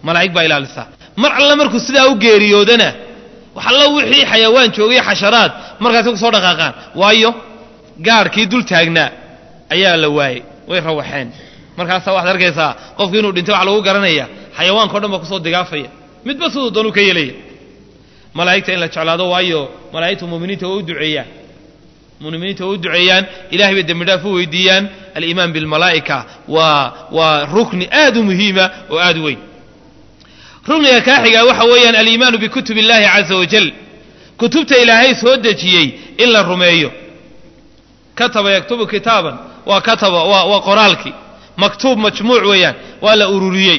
malaa'ig baa ilaalisaa mar alle markuu sidaa u geeriyoodana wax alla wixii xayawaan joogay xasharaad markaasi ku soo dhaqaaqaan waayo gaarhkii dul taagnaa ayaa la waayey way rawaxeen markaasaa waxaad arkaysaa qofku inuu dhintay wax lagu garanaya xayawaanka o dhan baa kusoo digaafaya midba siduu doonuu ka yeelaya malaa'igta in la jeclaado waayo malaa'igtu muminiinta waa u duceeyaan muminiinta waa u duceeyaan ilahay bay dembi dhaaf u weydiiyaan aliimaan bilmalaa'ika waa waa rukni aad u muhiima oo aad u weyn rukniga kaa xigaa waxa weeyaan aliimaanu bikutub illahi caza wajal kutubta ilaahay soo dejiyey in la rumeeyo kataba yaktubu kitaaban waa kataba waa waa qoraalkii maktuub majmuuc weeyaan waa la ururiyey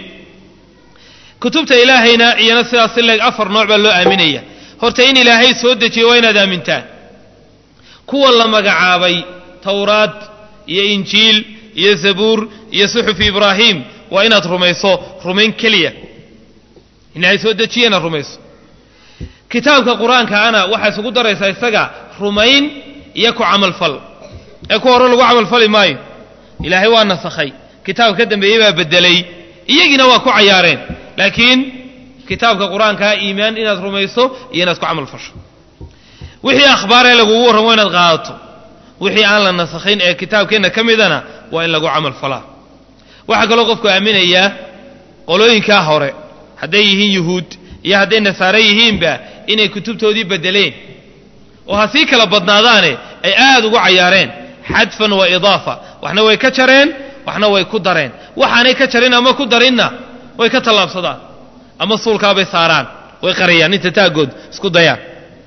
kutubta ilaahayna iyana sidaas si leeg afar nooc baa loo aaminaya horta in ilaahay soo dejiyey waa inaad aamintaan kuwa la magacaabay towraad iyo injiil iyo zabuur iyo suxufi ibraahim waa inaad rumayso rumayn keliya ilaahay soo dejiye inaad rumayso kitaabka qur-aankaana waxaa isugu daraysaa isaga rumayn iyo ku camalfal ee ku hore lagu camalfali maayo ilaahay waa nasakhay kitaabka ka dambeeyey baa bedelay iyagiina waa ku cayaareen laakiin kitaabka qur-aankaa iimaan inaad rumayso iyo inaad ku camal fasho wixii akhbaaree lagugu warramo inaad qaadato wixii aan la nasakhayn ee kitaabkeenna ka midana waa in lagu camal falaa waxaa kaloo qofku aaminayaa qolooyinkaa hore hadday yihiin yuhuud iyo hadday nasaare yihiinba inay kutubtoodii bedeleen oo ha sii kala badnaadaane ay aad ugu cayaareen xadfan wa idaafa waxna way ka jareen waxna way ku dareen waxaanay ka jarin ama ku darinna way ka tallaabsadaan ama suulkaabay saaraan way qariyaan inta taaggood isku dayaan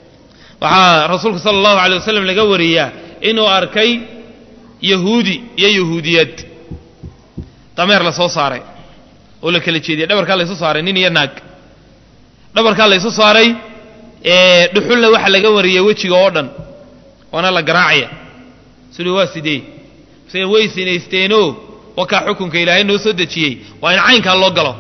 waxaa rasuulku sala allahu alay wasalam laga wariyaa inuu arkay yahuudi iyo yahuudiyad dameer la soo saaray oo la kala jeediyay dhabarkaa laysu saaray nin iyo naag dhabarkaa laysu saaray dhuxulna waxaa laga wariyay wejiga oo dhan waana la garaacaya siduu waa sidee se way sinaysteenoo wakaa xukunka ilaahay noo soo dejiyey waa in caynkaa loo galo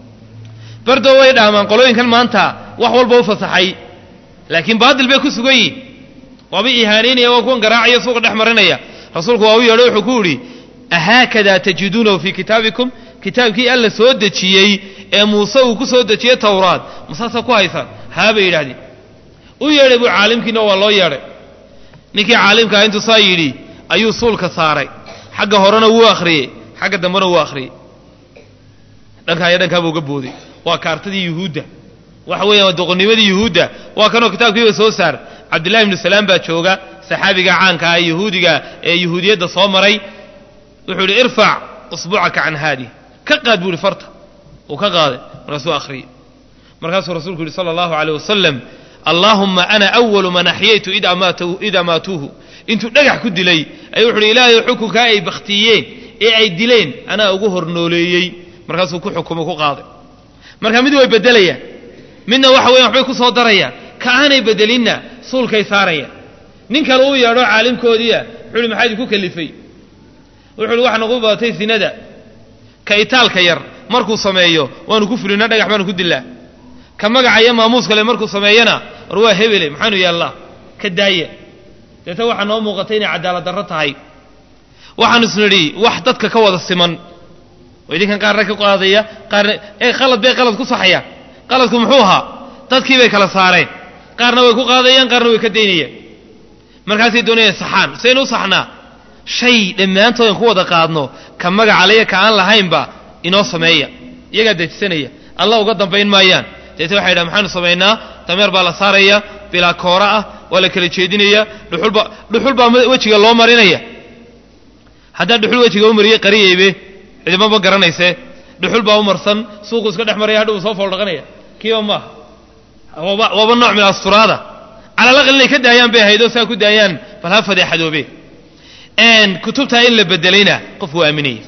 bardow way dhaamaan qolooyinkan maanta wax walba u fasaxay laakiin baadil bay ku sugan yihin waaba ihaanaynaya waa kuwan garaacaya suuqa dhex marinaya rasuulku waa u yeedho wuxuu ku yidhi ahaakadaa tajiduunahu fii kitaabikum kitaabkii alla soo dejiyey ee muuse uu ku soo dejiyey towraad masaasaa ku haysaan haa bay yidhahdeen u yeedhay buu caalimkiina waa loo yeedhay ninkii caalimkaa intuu saa yidhi ayuu suulka saaray xagga horena wuu akhriyey xagga dambena wuu akhriyey dhankaa iyo dhankaabuu uga booday waa kaartadii yuhuudda waxa weeyaan waa doqonnimadii yuhuudda waa kanoo kitaabkiiba soo saar cabdillahi ibnu salaam baa jooga saxaabiga caanka ah yahuudiga ee yahuudiyadda soo maray wuxuu yidhi irfac usbuucaka can haadi ka qaad buu ihi farta uu ka qaaday markaasuu akhriyey markaasuu rasuulku yidhi sala allahu aleyh wasalam allaahumma ana awalu man axyaytu id amaatuuhu intuu dhagax ku dilay ayuu wuxu uhi ilaahay xukunkaa ay bakhtiyeen ee ay dileen anaa ugu hornooleeyey markaasuu ku xukumo ku qaaday marka mid way beddelayaan midna waxa weyan waxbay ku soo darayaan ka aanay bedelinna suulkay saarayaan nin kale uu yeedho caalimkoodiia wuxu uhi maxaa idinku kalifay wuxu uhi waxa nagu badatay sinada ka itaalka yar markuu sameeyo waanu ku fulinaa dhagax baanu ku dillaa ka magaca iyo maamuus kale markuu sameeyana war waa hebele maxaanu yeellaa ka daaya deeta waxaa noo muuqatay inay cadaalad darro tahay waxaanu isnidhi wax dadka ka wada siman oo idinkan qaarna ka qaadaya qaarna ee qalad bay qalad ku saxayaan qaladku muxuu ahaa dadkii bay kala saareen qaarna way ku qaadayaan qaarna way ka daynayaan markaasay doonayaan saxaan saynu u saxnaa shay dhammaantoodan ku wada qaadno ka magacalaya ka aan lahaynba inoo sameeya iyagaa dejisanaya alla uga dambayn maayaan deete waxay yidhaha maxaanu samaynaa dameer baa la saaraya bilaa koora ah waa la kala jeedinaya dhuxulba dhuxul baa wejiga loo marinaya haddaa dhuxul wejiga u mariyey qariyeybe cidimaba garanaysee dhuxul baa u marsan suuqu iska dhex maraya hadhow soo fooldhaqanaya kiiba maaha waaba waaba nooc min asturaada cala alaqal inay ka daayaan bay ahayd oo saa ku daayaan bal ha fadeexadoobe kutubtaa in la bedelayna qofku waa aaminaya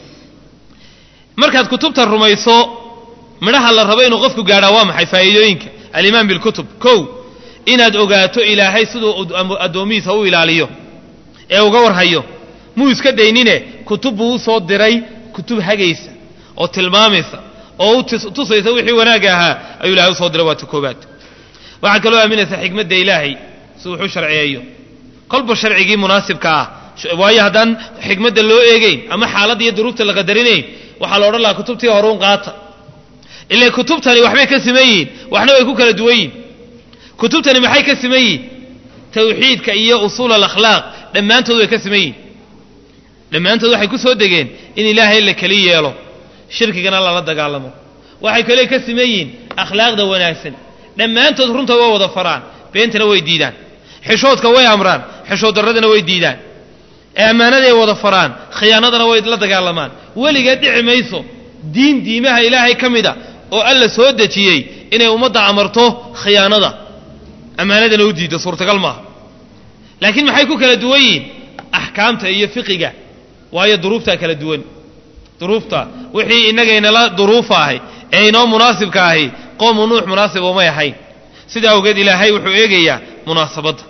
markaad kutubta rumayso midhaha la rabo inuu qofku gaadhaa waa maxay faa'iidooyinka alimaan bilkutub kow inaad ogaato ilaahay siduu addoomihiisa u ilaaliyo ee uga warhayo muu iska daynine kutub buu u soo diray kutub hagaysa oo tilmaamaysa oo u tusaysa wixii wanaagga ahaa ayuu ilahay usoo diray waa ta koobaad waxaad kaloo aaminaysaa xikmadda ilaahay si wuxuu sharciyeeyo kolba sharcigii munaasibka ah waayo haddaan xikmadda loo eegeyn ama xaaladda iyo duruufta la qadarinayn waxaa la odhan lahaa kutubtii horuun qaata ila kutubtani waxbay ka siman yihiin waxna way ku kala duwan yihin kutubtani maxay ka siman yihin tawxiidka iyo usuul alakhlaaq dhammaantood way ka siman yihin dhammaantood waxay ku soo degeen in ilaahay la keli yeelo shirkigana lala dagaalamo waxay kale ka siman yihiin akhlaaqda wanaagsan dhammaantood runta waa wada faraan beentana way diidaan xishoodka way amraan xishood darradana way diidaan ee ammaanaday wada faraan khiyaanadana way la dagaalamaan weligeed dhici mayso diin diimaha ilaahay ka mida oo alla soo dejiyey inay ummadda amarto khiyaanada ammaanadana u diiddo suurtagal maaha laakiin maxay ku kala duwan yihiin axkaamta iyo fiqiga waayo duruuftaa kala duwan duruufta wixii innagaynala duruufa ahay ee inoo munaasibka ahi qoomu nuux munaasib umay ahayn sidaa awgeed ilaahay wuxuu eegayaa munaasabadda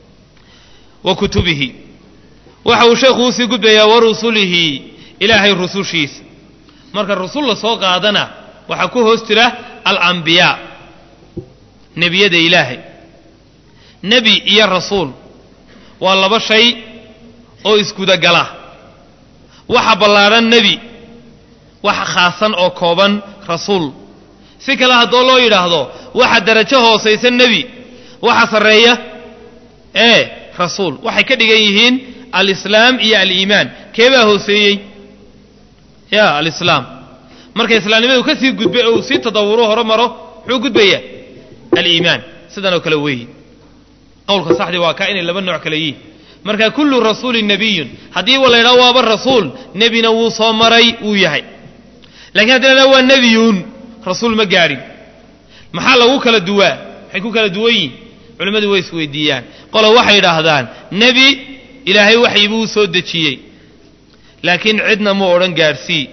wa kutubihi waxa uu sheekhu usii gudbayaa wa rusulihi ilaahay rusushiisa marka rusul la soo qaadana waxaa ku hoos jira alambiyaa nebiyada ilaahay nebi iyo rasuul waa laba shay oo iskudagala waxa ballaadhan nebi waxa khaasan oo kooban rasuul si kale haddoo loo yidhaahdo waxa darajo hoosaysa nebi waxa sarreeya ee rasuul waxay ka dhigan yihiin alislaam iyo aliimaan keebaa hooseeyey ya alislaam marka islaamnimadu ka sii gudbay oo uu sii tadawuro hore maro muxuu gudbayaa aliimaan sidan oo kale weeyi qowlka saxdii waa kaa inay laba nooc kale yihiin marka kullu rasuulin nebiyun haddii wa la ydhaho waaba rasuul nebina wuu soo maray wuu yahay lakiin haddii la waa nebiyun rasuul ma gaadhin maxaa lagu kala duwaa maxay ku kala duwan yihin culimmadu way isweydiiyaan qola waxay idhaahdaan nebi ilaahay waxyi buu soo dejiyey laakiin cidna mu odhan gaadhsii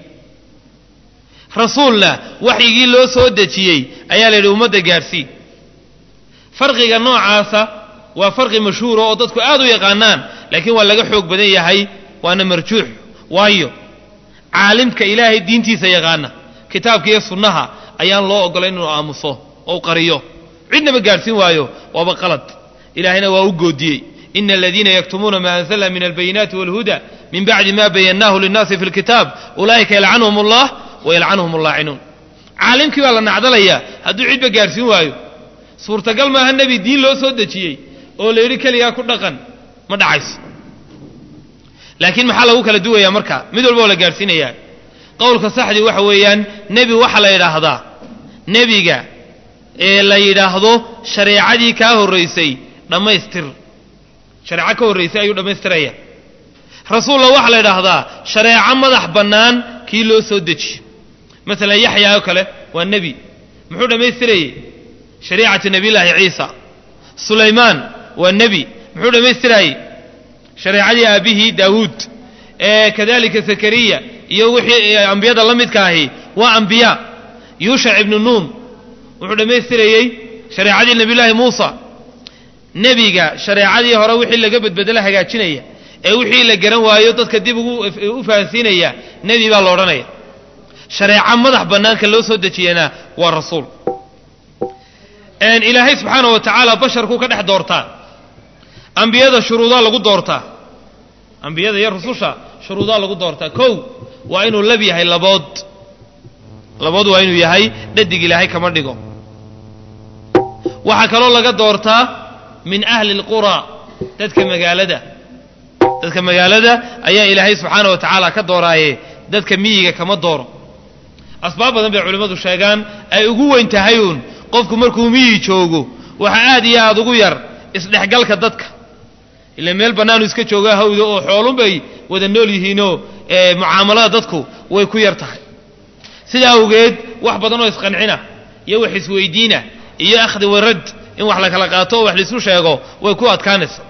rasuulna waxyigii loo soo dejiyey ayaa la yidhi ummadda gaadhsii farqiga noocaasa waa farqi mashhuura oo dadku aad u yaqaanaan laakiin waa laga xoog badan yahay waana marjuux waayo caalimka ilaahay diintiisa yaqaana kitaabka iyo sunnaha ayaan loo ogolayn inuu aamuso oo u qariyo cidnaba gaadhsiin waayo waaba qalad ilaahayna waa u goodiyey ina aladiina yaktumuuna ma anzalna min albayinaati walhuda min bacdi ma bayannaahu linnaasi fi lkitaab ulaa'ika yalcanhum allah wayalcanhum allaacinuun caalimkii baa la nacdalayaa hadduu cidba gaadhsiin waayo suurtagal maaha nebi diin loo soo dejiyey oo la yidhi keligaa ku dhaqan ma dhacayso laakiin maxaa lagu kala duwayaa marka mid walba oo la gaadhsiinayaa qowlka saxdii waxa weeyaan nebi waxaa la yidhaahdaa nebiga ee la yidhaahdo shareecadii kaa horraysay dhammaystir shareeco ka horraysay ayuu dhammaystiraya rasuulla waxaa la yidhaahdaa shareeco madax bannaan kii loo soo dejiyo masalan yaxyaa oo kale waa nebi muxuu dhammaystirayey shariicati nebiyullaahi ciisa sulaymaan waa nebi muxuu dhammaystiraayey shareecadii aabbihii daawuud ee kadalika zakariya iyo wixii ambiyada la midka ahi waa ambiyaa yuushac ibnu nuun wuxuu dhammaystirayey shareecadii nebiyullaahi muusa nebiga shareecadii hore wixii laga bedbedelo hagaajinaya ee wixii la garan waayo dadka dib ugu u fahansiinaya nebi baa la odhanaya shareeco madax bannaanka loo soo dejiyana waa rasuul ilaahay subxaana wa tacaala basharkuu ka dhex doortaa ambiyada shuruudaa lagu doortaa ambiyada iyo rususha shuruudaa lagu doortaa kow waa inuu lab yahay labood labood waa inuu yahay dhadig ilaahay kama dhigo waxaa kaloo laga doortaa min ahli اlqura dadka magaalada dadka magaalada ayaa ilaahay subxaana wa tacaala ka dooraaye dadka miyiga kama dooro asbaab badan bay culimmadu sheegaan ay ugu weyn tahay uun qofku markuu miyi joogo waxa aad iyo aad ugu yar isdhexgalka dadka ila meel bannaanu iska joogaa hawda oo xoolun bay wada nool yihiinoo mucaamalada dadku way ku yar tahay sidaa awgeed wax badan oo isqancina iyo wax isweydiina iyo akhdi warad in wax la kala qaato oo wax laisu sheego way ku adkaanaysa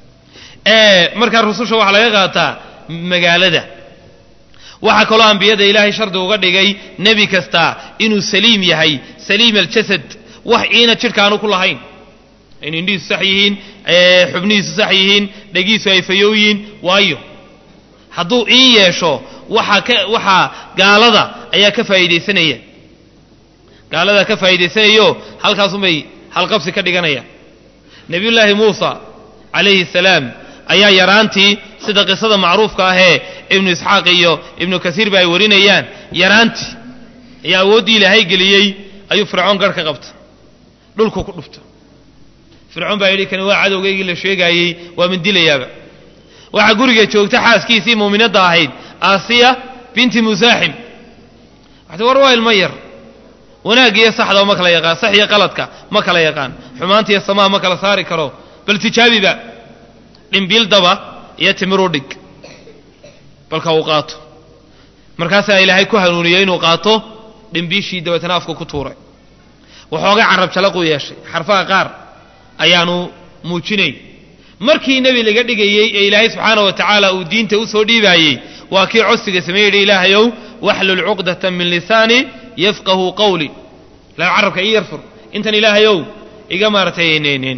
markaa rususha waxaa laga qaataa magaalada waxaa kaloo ambiyada ilaahay shardi uga dhigay nebi kasta inuu saliim yahay saliim aljasad wax iina jidhkaanu ku lahayn in indhihiisu sax yihiin xubnihiisu sax yihiin dhegiisu ay fayow yihiin waayo hadduu iin yeesho waxaa ka waxaa gaalada ayaa ka faa'iidaysanaya gaaladaa ka faa'iidaysanayo halkaasunbay halqabsi ka dhiganayaan nebiyullaahi muusa calayhi salaam ayaa yaraantii sida qisada macruufka ahee ibnu isxaaq iyo ibnu kasiirba ay warinayaan yaraantii iyo awooddii ilaahay geliyey ayuu fircoon garh ka qabta dhulku ku dhufta fircoon baa yidhi kani waa cadowgaygii la sheegaayey waa mandilayaaba waxaa guriga joogta xaaskiisii muuminadda ahayd aasiya binti musaaxim waxta war waa ilmo yar wanaagga iyo saxda ma kala yaqaan sax iyo qaladka ma kala yaqaan xumaanta iyo samaa ma kala saari karo bal tijaabiba dhimbiil daba iyo timiruu dhig balka uu qaato markaasaa ilaahay ku hanuuniyey inuu qaato dhimbiishii dabeetana afka ku tuuray waxoogay carab jalaquu yeeshay xarfaha qaar ayaanu muujinayn markii nebi laga dhigayey ee ilaahay subxaana wa tacaala uu diinta u soo dhiibaayey waa kii codsiga samey yidhi ilaahayow waxlul cuqdatan min lisaani yafqahu qawli la carabka ii yarfur intan ilaahayow iga maaratay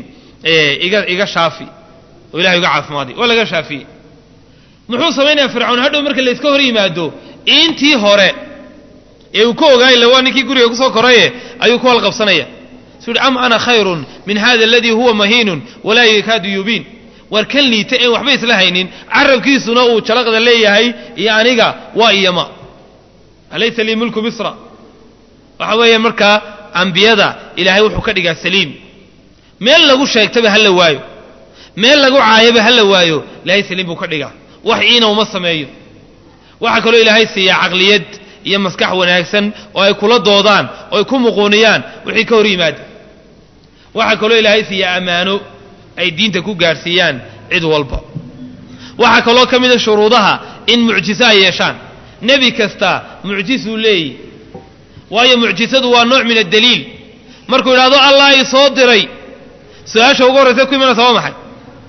iga iga shaafi oo ilahay uga caafimaadi waa laga shaafiyey muxuu samaynayaa fircawn hadhow marka layska hor yimaado intii hore ee uu ka ogaay illa waa ninkii guriga kusoo koraye ayuu ku halqabsanaya suu yidhi am ana khayrun min hada aladii huwa mahiinun walaa yakaadu yubiin waar kan liita een waxba isla haynin carabkiisuna uu jalaqda leeyahay iyo aniga waa iyama alaysa lii mulku misra waxa weeye markaa ambiyada ilaahay wuxuu ka dhigaa saliim meel lagu sheegtaba ha la waayo meel lagu caayaba ha la waayo ilaahay saliim buu ka dhigaa wax iina uma sameeyo waxaa kaloo ilaahay siiyaa caqliyad iyo maskax wanaagsan oo ay kula doodaan oo ay ku muquuniyaan wixii ka hor yimaada waxaa kaloo ilaahay siiyaa ammaano ay diinta ku gaadhsiiyaan cid walba waxaa kaloo ka mida shuruudaha in mucjiso ay yeeshaan nebi kasta mucjisuu leeyihi waayo mucjisadu waa nooc min addaliil markuu yidhahdo allah i soo diray su-aasha ugu horraysa ku imanaysa waa maxay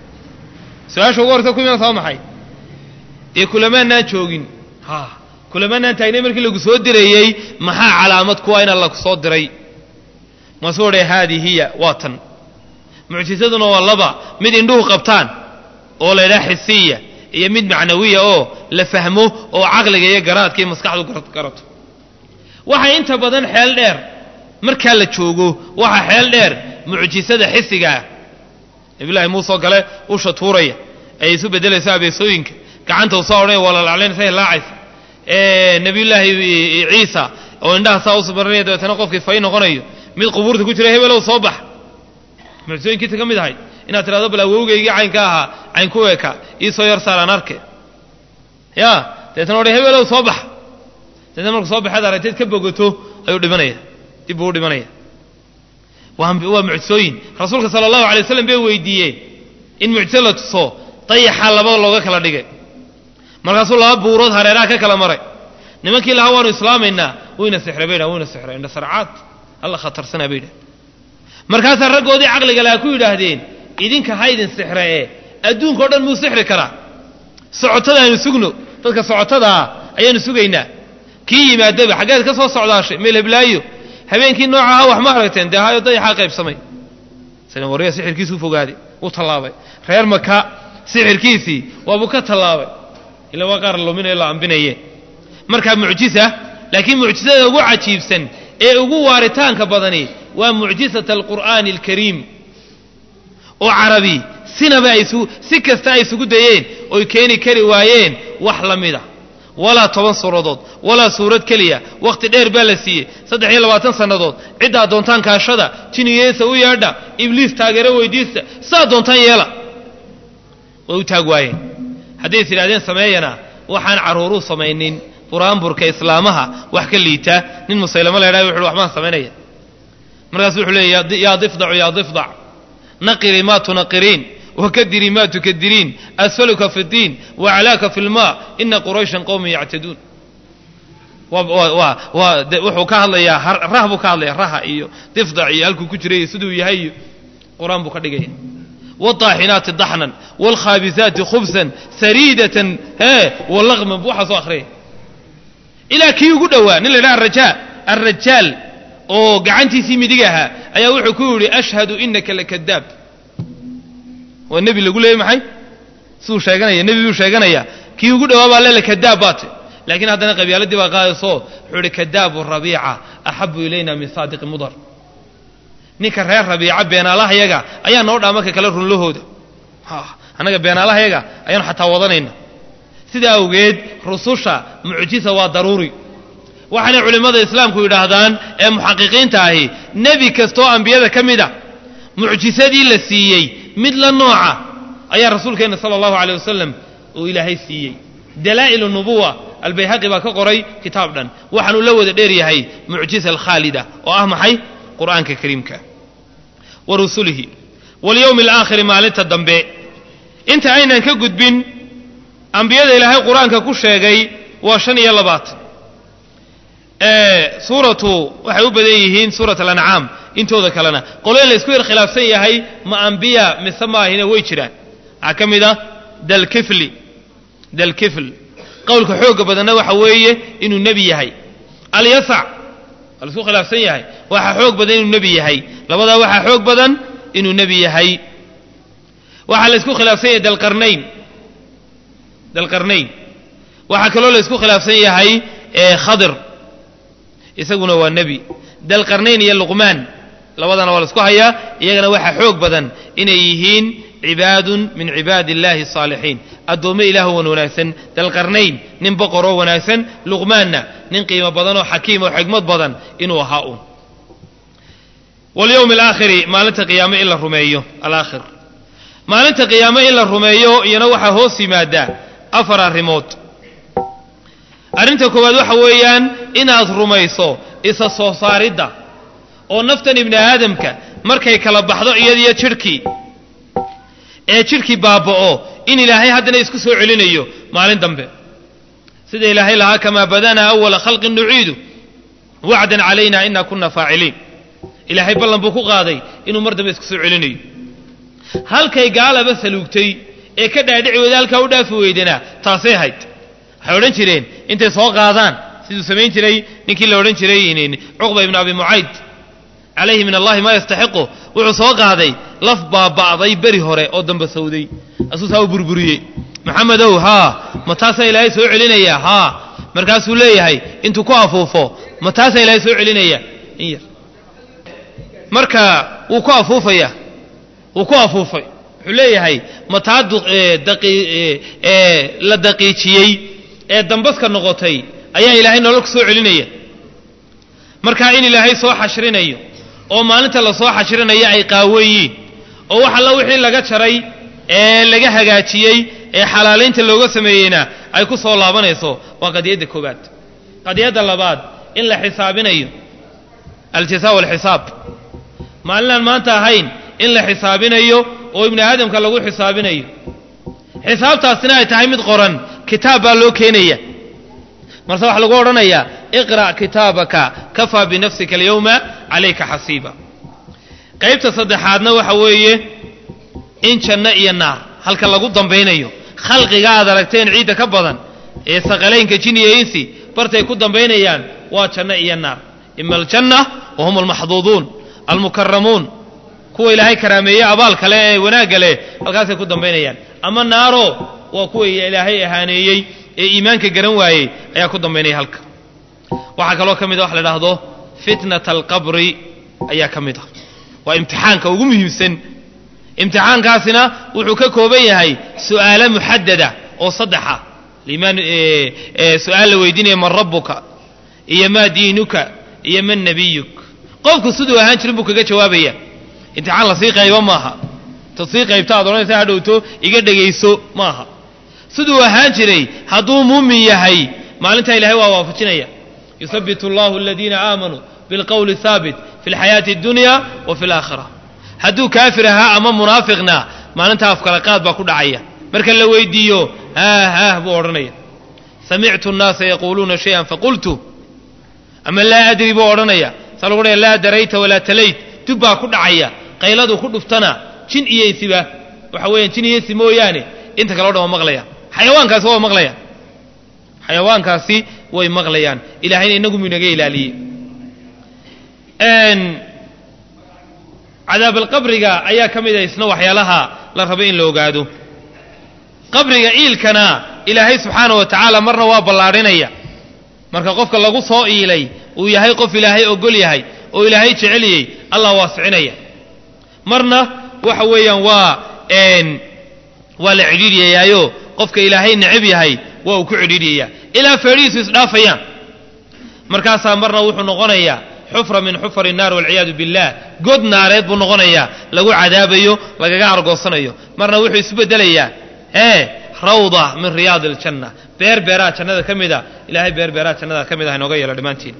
su-aasha ugu horraysa ku imanaysa waa maxay dee kulamaanaan joogin ha kulamaanaan taagnay markii lagu soo dirayey maxaa calaamad kuwa ina lagu soo diray maasuu odhay haadii hiya waa tan mucjisaduna waa laba mid indhuhu qabtaan oo la ydhaha xisiya iyo mid macnawiya oo la fahmo oo caqliga iyo garaadka iyo maskaxdu garato waxaa inta badan xeel dheer markaa la joogo waxaa xeel dheer mucjisada xisigaah nabiyullaahi muuse oo kale usha tuuraya ay isu beddelayso abeesooyinka gacanta u soo odhanaya waa lalaclaynaysa laacaysa nabiyullaahi ciisa oo indhaha saa usu marinaya dabeetana qofkii fay noqonayo mid qubuurta ku jira hebelow soo bax mucjisooyinkiisa ka mid ahayd inaad tidhahdo bal awowgaygii caynka ahaa cayn ku eka ii soo yar saaraan arke ya dabeetana odhay hebelow soo bax dabeetna marku soo baxeed aragteed ka bogoto ayuu dhimanaya dib buu u dhimanaya waa waa mucjisooyin rasuulka sala allahu alay waslam bay weydiiyeen in mucjiso la tuso dayaxaa laba looga kala dhigay markaasuu laba buurood hareeraha ka kala maray nimankii lahaa waanu islaamaynaa wayna sixray bay dhahan wayna sixray indha sarcaad alla khatarsanaa bay dhahan markaasaa raggoodii caqliga lahaa ku yidhaahdeen idinka haydin sixre ee adduunka o dhan muu sixri karaa socotada aynu sugno dadka socotadaa ayaanu sugaynaa kii yimaadaba xaggeed ka soo socdaashay meel heblaayo habeenkii noocaha wax ma aragteen dee hayo dayaxaa qaybsamay warya sixirkiisuu fogaaday wuu tallaabay reer maka sixirkiisii waabuu ka tallaabay ila waa qaar luminayo la ambinaye markaa mucjisa laakiin mucjisada ugu cajiibsan ee ugu waaritaanka badani waa mucjisata alqur'aani alkariim oo carabi sinaba ay si kasta ay isugu dayeen oy keeni kari waayeen wax la mida walaa toban suuradood walaa suurad keliya wakhti dheer baa la siiyey saddex iyo labaatan sannadood ciddaa doontaan kaashada jiniyeesa u yeedha ibliis taageero weydiista saa doontaan yeela way u taag waayeen hadday is idhahdeen sameeyana waxaan carruuruu samaynin buraanburka islaamaha wax ka liita nin musaylamo la ydhaha wuxuuhi waxbaan samaynaya markaasu wuxuu leeya yaa difdacu yaa difdac naqiri ma tunaqiriin wakadiri ma tukadiriin asfaluka fi اdiin waclaaka fi اlma ina qurayshan qowman yactaduun wuxuu ka hadlayaa rah buu ka hadlaya raha iyo difdac iyo halkuu ku jiray siduu yahay iyo qur-aan buu ka dhigaya wاطaaxinaati daxnan wاlkhaabisaati khubsan sariidatan he walaqman bu waxaa soo akhriyay ilaa kii ugu dhowaa nin la ydhaha arajaa alrajaal oo gacantiisii midig ahaa ayaa wuxuu ku yidhi ashhadu inaka lakadaab waa nebi lagu leeyay maxay siduu sheeganaya nebi buu sheeganaya kii ugu dhowaa baa leela kadaab baate laakiin haddana qabyaaladii baa qaadayso wuxuu ihi kadaabu rabiica axabu ilayna min saadiqi mudar ninka reer rabiica beenaalahayaga ayaa noo dhaa marka kale runlahooda annaga beenaalahayaga ayaanu xataa wadanayna sidaa awgeed rususha mucjisa waa daruuri waxaanay culimmada islaamku yidhaahdaan ee muxaqiqiinta ahi nebi kastaoo ambiyada ka mid a mucjisadii la siiyey mid la nooca ayaa rasuulkeenna sala allahu aleyh wasalam uu ilaahay siiyey dalaa'il nubuwa albayhaqi baa ka qoray kitaab dhan waxaanuu la wada dheer yahay mucjiza alkhaalida oo ah maxay qur'aanka kariimka wa rusulihi walyowmi alaakhiri maalinta dambe inta aynan ka gudbin ambiyada ilaahay qur-aanka ku sheegay waa shan iyo labaatan suuratu waxay u badan yihiin suurat alancaam intooda kalena qolyo la isku yar khilaafsan yahay ma ambiya mise maahina way jiraan waxaa ka mid ah dalkifli dalkifl qowlka xooga badanna waxa weeye inuu nebi yahay alyasac waa la isku khilaafsan yahay waxaa xoog badan inuu nebi yahay labadaa waxaa xoog badan inuu nebi yahay waxaa la isku khilaafsan yahay dalqarnayn dalqarnayn waxaa kaloo la isku khilaafsan yahay khadir isaguna waa nebi dalqarnayn iyo luqmaan labadana waa la isku hayaa iyagana waxaa xoog badan inay yihiin cibaadun min cibaadi illahi asaalixiin addoommo ilaahu wan wanaagsan dalqarnayn nin boqoroo wanaagsan luqmaanna nin qiimo badan oo xakiim oo xigmad badan inuu ahaa uun walyowmi alaakhiri maalinta qiyaame in la rumeeyo alaakhir maalinta qiyaame in la rumeeyo iyana waxaa hoos yimaadaa afar arrimood arrinta koowaad waxa weeyaan inaad rumayso isa soo saaridda oo naftan ibni aadamka markay kala baxdo iyadiyo jidhkii ee jidhkii baaba'o in ilaahay haddana isku soo celinayo maalin dambe sida ilaahay lahaa kamaa badanaa awala khalqin nuciidu wacdan calayna ina kuna faaciliin ilaahay ballan buu ku qaaday inuu mar dambe isku soo celinayo halkay gaalaba saluugtay ee ka dhaadhici weyda halkaa u dhaafi weydana taasay hayd waxay odhan jireen intay soo qaadaan siduu samayn jiray ninkii la odhan jiray cuqba ibnu abi mucayd calayhi min allahi maa yastaxiqu wuxuu soo qaaday laf baaba'day beri hore oo damba sawday asuusaa u burburiyey maxamedow haa ma taasaa ilaahay soo celinaya haa markaasuu leeyahay intuu ku afuufo ma taasaa ilaahay soo celinaya in yar marka wuu ku afuufaya wuu ku afuufay wuxuu leeyahay ma taa la daqiijiyey ee dambaska noqotay ayaa ilaahay nolol ku soo celinaya markaa in ilaahay soo xashrinayo oo maalinta la soo xashrinayo ay qaawan yiin oo wax alla wixii laga jaray ee laga hagaajiyey ee xalaalaynta looga sameeyeyna ay ku soo laabanayso waa qadiyadda koowaad qadiyadda labaad in la xisaabinayo aljazaa walxisaab maalinaan maanta ahayn in la xisaabinayo oo ibni aadamka lagu xisaabinayo xisaabtaasina ay tahay mid qoran kitaab baa loo keenaya marse waxaa lagu odhanayaa iqra' kitaabaka kafaa binafsika alyawma calayka xasiiba qaybta saddexaadna waxa weeye in janno iyo naar halka lagu dambaynayo khalqiga aad aragteen ciidda ka badan ee saqalaynka jin iyo insi bartay ku dambaynayaan waa janno iyo naar ima aljanna wa hum almaxduuduun almukaramuun kuwa ilaahay karaameeye abaal kale ee wanaagga leh halkaasay ku dambaynayaan ama naaro waa kuwa ilaahay ahaaneeyey ee iimaanka garan waayey ayaa ku dambaynaya halka waxaa kaloo ka mid a wax la idhaahdo fitnata alqabri ayaa ka mid ah waa imtixaanka ugu muhiimsan imtixaankaasina wuxuu ka kooban yahay su'aalo muxadada oo saddexa limaan su-aal la weydiinaya man rabbuka iyo maa diinuka iyo man nabiyuk qofku siduu ahaan jirin buu kaga jawaabaya imtixaan lasii qaybo maaha tad sii qaybta ad odhanaysa hadhowto iga dhegayso maaha siduu ahaan jiray hadduu muumin yahay maalintaa ilahay waa waafajinaya yusabitu allahu aladiina aamanuu bilqowli haabit fi lxayaati addunya wa fi alaakhira hadduu kaafir ahaa ama munaafiqna maalintaa afkala qaad baa ku dhacaya marka la weydiiyo haah haah buu odhanaya samictu nnaasa yaquuluuna shayan faqultu ama laa adri buu odhanaya saa lagu odhanaya laa darayta walaa talayt dub baa ku dhacaya qayladu ku dhuftana jin iyo insiba waxa weeyaan jin iyo insi mooyaane inta kale o dhan waa maqlayaan xayawaankaasi waa maqlayaan xayawaankaasi way maqlayaan ilahayna inagu mu inaga ilaaliyey cadaabalqabriga ayaa ka mid a isna waxyaalaha la rabo in la ogaado qabriga iilkana ilaahay subxaana wa tacaala marna waa ballaadhinaya marka qofka lagu soo iilay uu yahay qof ilaahay ogol yahay oo ilaahay jeceliyey allah waasicinaya marna waxa weeyaan waa waa la cidhiidhiyayaayo qofka ilaahay necab yahay waa uu ku cidhiidhiyayaa ilaa feedhihiisu isdhaafayaan markaasaa marna wuxuu noqonayaa xufra min xufari naar walciyaadu billah god naareed buu noqonayaa lagu cadaabayo lagaga argoosanayo marna wuxuu isbedelayaa ee rawda min riyaadi aljanna beer beeraha jannada ka mida ilahay beer beeraha jannada ka mid ah inooga yeelo dhammaantiin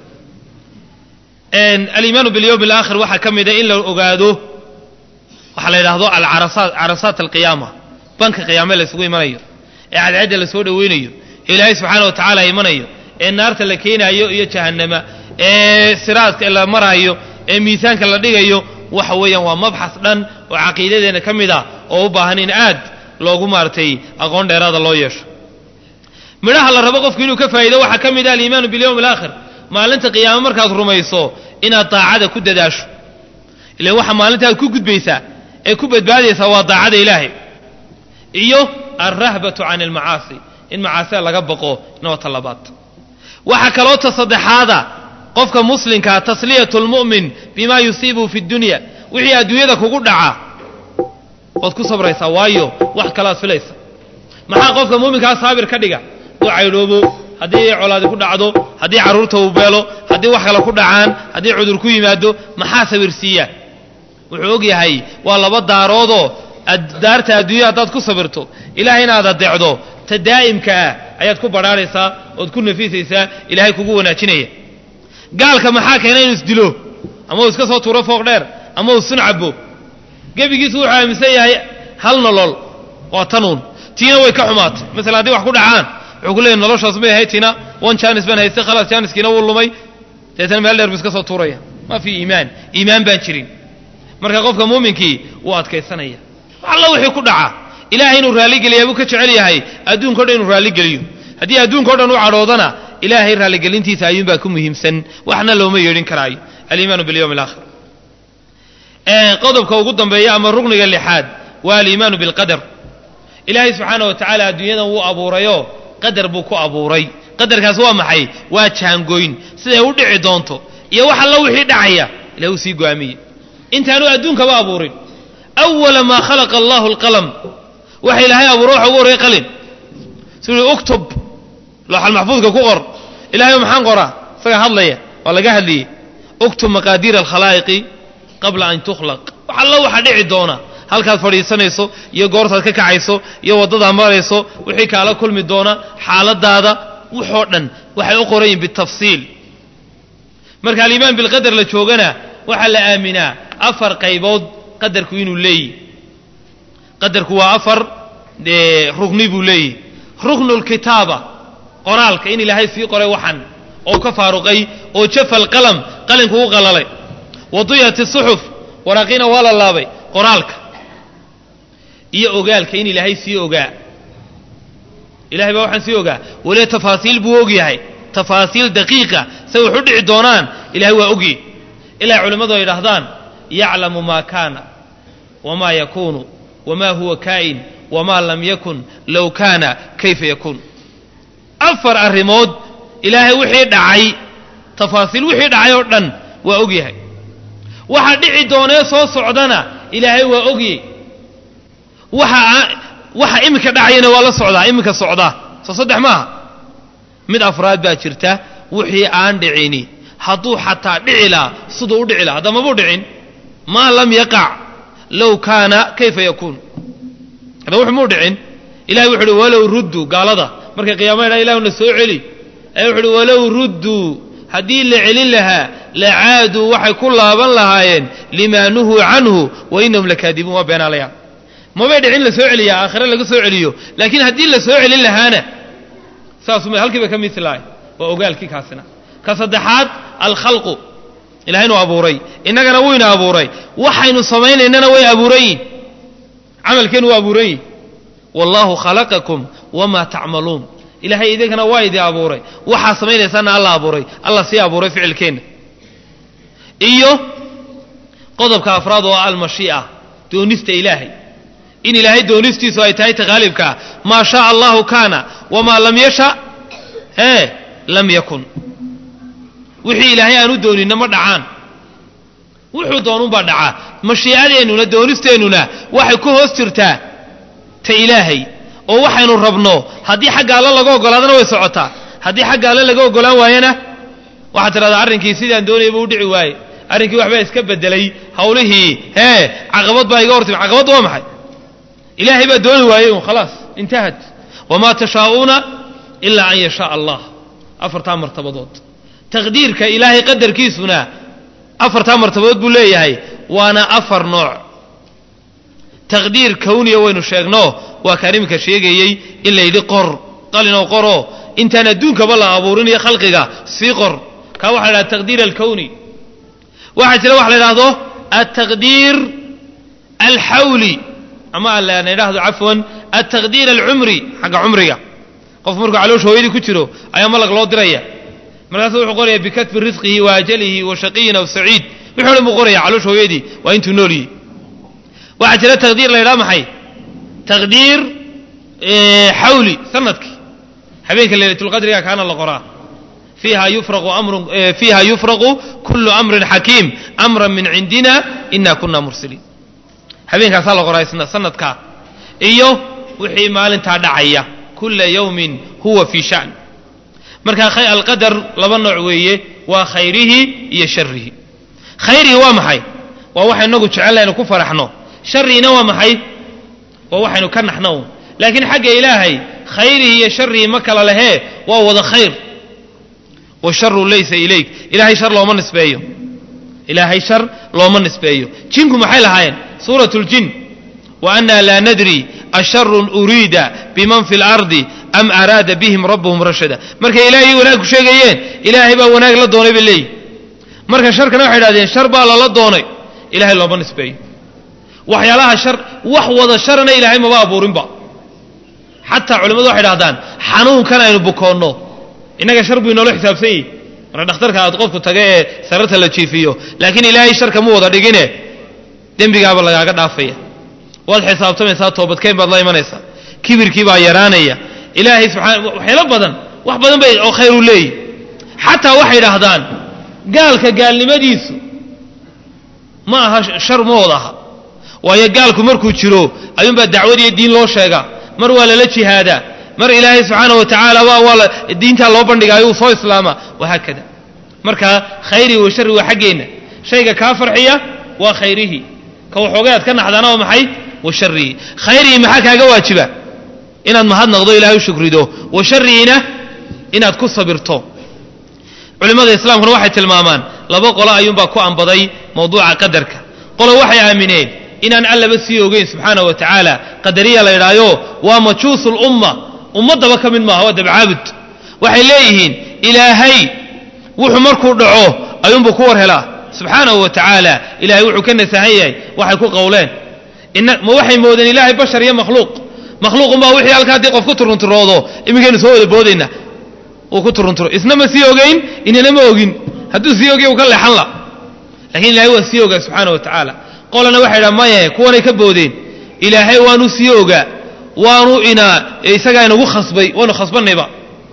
aliimaanu bilyowmi alaakhir waxaa ka mida in la ogaado waxaa la yidhaahdo alcarasaat carasaat alqiyaama banka qiyaame la isugu imanayo ee cadceedda la soo dhoweynayo ee ilaahay subxaana wa tacaala imanayo ee naarta la keenaayo iyo jahannama ee siraadka la maraayo ee miisaanka la dhigayo waxa weeyaan waa mabxas dhan oo caqiidadeenna ka mid ah oo u baahan in aad loogu maaragtay aqoon dheeraada loo yeesho midhaha la rabo qofku inuu ka faa'iido waxaa ka mid ah aliimaanu bilyowmi alaakhir maalinta qiyaame markaad rumayso inaad daacada ku dadaasho ilan waxa maalinta aad ku gudbaysaa ee ku badbaadaysaa waa daacada ilaahay iyo alrahbatu can almacaasi in macaasida laga baqo inoo talabaad waxaa kaloo ta saddexaada qofka muslimkaa tasliyatu lmu'min bima yusiibuhu fi dunya wixii adduunyada kugu dhaca waad ku sabraysaa waayo wax kalaad filaysa maxaa qofka muuminkaa saabir ka dhiga hadduu caydhoobo haddii colaadi ku dhacdo haddii carruurta uu beelo haddii wax kale ku dhacaan haddii cudur ku yimaado maxaa sabirsiiya wuxuu og yahay waa laba daaroodoo daarta adduunya haddaad ku sabirto ilahay inaad adeecdo ta daa'imka ah ayaad ku badhaaraysaa ood ku nafisaysaa ilaahay kugu wanaajinaya gaalka maxaa keena inuu isdilo ama uu iska soo tuuro fooq dheer ama uu sun cabo gebigiisu wuxuu aaminsan yahay hal nolol waa tanuun tiina way ka xumaatay masala haddii wax ku dhacaan wuxuu ku leeyay noloshaas may ahayd tiina one janis baan haystay khalaas janiskiina wuu lumay deetana meel dheer buu iska soo tuuraya ma fi iimaan iimaan baan jirin marka qofka muuminkii wuu adkaysanaya alla wixii ku dhaca ilaahay inuu raalligeliya buu ka jecel yahay adduunka o dhan inuu raalligeliyo haddii adduunka o dhan u cadhoodana ilaahay raalligelintiisa ayuunbaa ku muhiimsan waxna looma yeedhin karaayo aliimaanu bilyowmi alaakhir qodobka ugu dambeeya ama rugniga lixaad waa aliimaanu bilqadar ilaahay subxaana wa tacaala adduunyadan wuu abuurayoo qadar buu ku abuuray qadarkaas waa maxay waa jaangoyn siday u dhici doonto iyo wax alla wixii dhacaya ilahay uu sii go'aamiye intaanu adduunkaba abuurin awala maa khalaqa allahu alqalam waxa ilaahay abuuro waxa ugu horreeyay qalin siduu uktub looxal maxfuudka ku qor ilahay maxaan qoraa isaga hadlaya waa laga hadliyey uktub maqaadiira alkhalaa'iqi qabla an tukhlaq wax alla waxa dhici doona halkaad fadhiisanayso iyo goortaad ka kacayso iyo waddadaad marayso wixii kaala kulmi doona xaaladaada waxoo dhan waxay u qoran yihin bitafsiil marka aliimaan bilqadar la joogana waxaa la aaminaa afar qaybood qadarku inuu leeyihi qadarku waa afar rugni buu leeyihi ruknu lkitaaba qoraalka in ilaahay sii qoray waxan oo ka faaruqay oo jafa alqalam qalinku u qalalay waduyat suxuf waraaqiina waa la laabay qoraalka iyo ogaalka in ilaahay sii ogaa ilahay baa waxaan sii ogaa weliba tafaasiil buu og yahay tafaasiil daqiiqa say wax u dhici doonaan ilahay waa ogyi ilaa culimmadu ay idhaahdaan yaclamu maa kaana wamaa yakuunu wamaa huwa kaa'in wamaa lam yakun low kaana kayfa yakuun afar arrimood ilaahay wixii dhacay tafaasiil wixii dhacay oo dhan waa og yahay waxa dhici doonee soo socdana ilaahay waa ogyey waxa waxa iminka dhacayana waa la socdaa iminka socdaa soo saddex maaha mid afraad baa jirta wixii aan dhicini hadduu xataa dhici lahaa siduu u dhici laha hadda mabuu dhicin maa lam yaqac low kaana kayfa yakuun hadda wuxu muu dhicin ilahay wuxu uhi walow rudduu gaalada markay qiyama ydhaa ilahu na soo celi ayaa wuxu uhi walow rudduu haddii la celin lahaa lacaaduu waxay ku laaban lahaayeen limaa nuhuu canhu wa inahum lakaadibuun waa beenaalayaa mabay dhicin la soo celiyaa aakhire laga soo celiyo laakiin haddii la soo celin lahaana saasum halkii bay ka mislahay waa ogaalkii kaasina ka saddexaad alkhalqu ilahaynu abuuray innagana wuyna abuuray waxaynu samaynaynana way abuuran yihin camalkeennu waa abuuran yihin wallaahu khalaqakum wamaa tacmaluun ilaahay idinkana waa idin abuuray waxaa samaynaysaana alla abuuray alla sii abuuray ficilkeenna iyo qodobka afraad oo almashii'a doonista ilaahay in ilaahay doonistiisu ay tahay takhaalibkaa maa shaaa allahu kaana wamaa lam yasha ee lam yakun wixii ilaahay aanu dooninna ma dhacaan wuxuu doonunbaa dhacaa mashiicadeennuna doonisteennuna waxay ku hoos jirtaa ta ilaahay oo waxaynu rabno haddii xagga alle laga ogolaadana way socotaa haddii xagga alle laga ogolaan waayana waxaad tidhahdaa arrinkii sidaan doonayay buu u dhici waaye arrinkii waxbaa iska bedelay hawlihii hee caqabad baa iga hortimi caqabad waa maxay ilaahay baa dooni waayey un khalaas intahad wamaa tashaa'uuna ilaa an yashaaa allah afartaa martabadood taqdiirka ilaahay qadarkiisuna afartaa martabadood buu leeyahay waana afar nooc taqdiir kawniya waynu sheegno waa kaan iminka sheegayey in la yidhi qor qalinoo qoroo intaan adduunkaba la abuurinayo khalqiga sii qor kaa waxa la yidhahda taqdiir alkawni waxaa jira waxa la yidhaahdo altaqdiir alxawli ama la yidhaahdo cafwan altaqdiir alcumri xagga cumriga qof markuu caloosha hooyadii ku jiro ayaa malag loo diraya markaasu wuxuu qoraya bikatbi risqihi wa ajalihi wa shaqiyin aw saciid wuxuu dhan buu qoraya caloosha hooyadii waa intuu nool yihi waxaa jira taqdiir la yidhaha maxay taqdiir xawli sanadkii habeenka leylatulqadriga kaana la qoraa fiiha yufraqu amrun fiiha yufraqu kullu amrin xakiim amran min cindina ina kuna mursiliin habeenkaasaa la qoraa isna sanadkaa iyo wixii maalintaa dhacaya kula yawmin huwa fii shan marka alqadar laba nooc weeye waa khayrihi iyo sharihi khayrihi waa maxay waa waxa inagu jecellaynu ku faraxno shariina waa maxay waa waxaynu ka naxno laakiin xagga ilaahay khayrihi iyo sharihi ma kala lehee waa wada khayr washaru laysa ilayk ilaahay shar looma nisbeeyo ilaahay shar looma nisbeeyo jinku maxay lahaayeen suurat ljin wa anna laa nadri asharun uriida biman fi lardi am araada bihim rabbuhum rashada markay ilaahay wanaag ku sheegayeen ilaahay baa wanaag la doonay bay leeyihi marka sharkana waxay idhahdeen shar baa lala doonay ilahay looma nisbeeyo waxyaalaha shar wax wada sharana ilaahay maba abuurinba xataa culimmadu waxay dhahdaan xanuunkan aynu bukoonno innaga shar buu inoola xisaabsan yihi marka dhakhtarka aad qofku taga ee sararta la jiifiyo laakiin ilaahay sharka mu wada dhigine dembigaaba lagaaga dhaafaya waad xisaabtamaysaa toobadkeen baad la imanaysaa kibirkii baa yaraanaya ilaahay subxaana waxyaalo badan wax badan bay oo khayr u leeyihi xataa waxay dhahdaan gaalka gaalnimadiisu ma aha shar ma wada aha waayo gaalku markuu jiro ayuunbaa dacwad iyo diin loo sheegaa mar waa lala jihaadaa mar ilaahay subxaana wa tacaala waa waa diintaa loo bandhigaayo uu soo islaama wahaakada marka khayri wa shari waa xaggeenna shayga kaa farxiya waa khayrihi ka waxoogay aad ka naxdaana waa maxay wa sharihi khayrihi maxaa kaaga waajiba inaad mahadnaqdo ilahay u shukrido wa sharihina inaad ku sabirto culimmada islaamkuna waxay tilmaamaan laba qolo ayuunbaa ku ambaday mawduuca qadarka qolo waxay aamineen inaan allaba sii ogeyn subxaana wa tacaala qadariya la yidhaayo waa majuusu lumma ummaddaba ka mid maaha waa dabcaabud waxay leeyihiin ilaahay wuxuu markuu dhaco ayuunbuu ku war helaa subxaanahu wa tacaala ilahay wuxuu ka nasahan yahay waxay ku qowleen ma waxay moodeen ilaahay bashar iyo makhluuq makhluuqunbaa wixii halka haddii qof ku turunturoodo iminkaynu soo wada boodayna uu ku turunturo isna ma sii ogeyn inana ma ogin hadduu sii ogay uu ka leexan la lakiin ilahay waa sii ogaa subxaana wa tacaala qolana waxay dhaha maye kuwanay ka boodeen ilaahay waanu sii ogaa waanu ina isagaa inagu khasbay waanu khasbanayba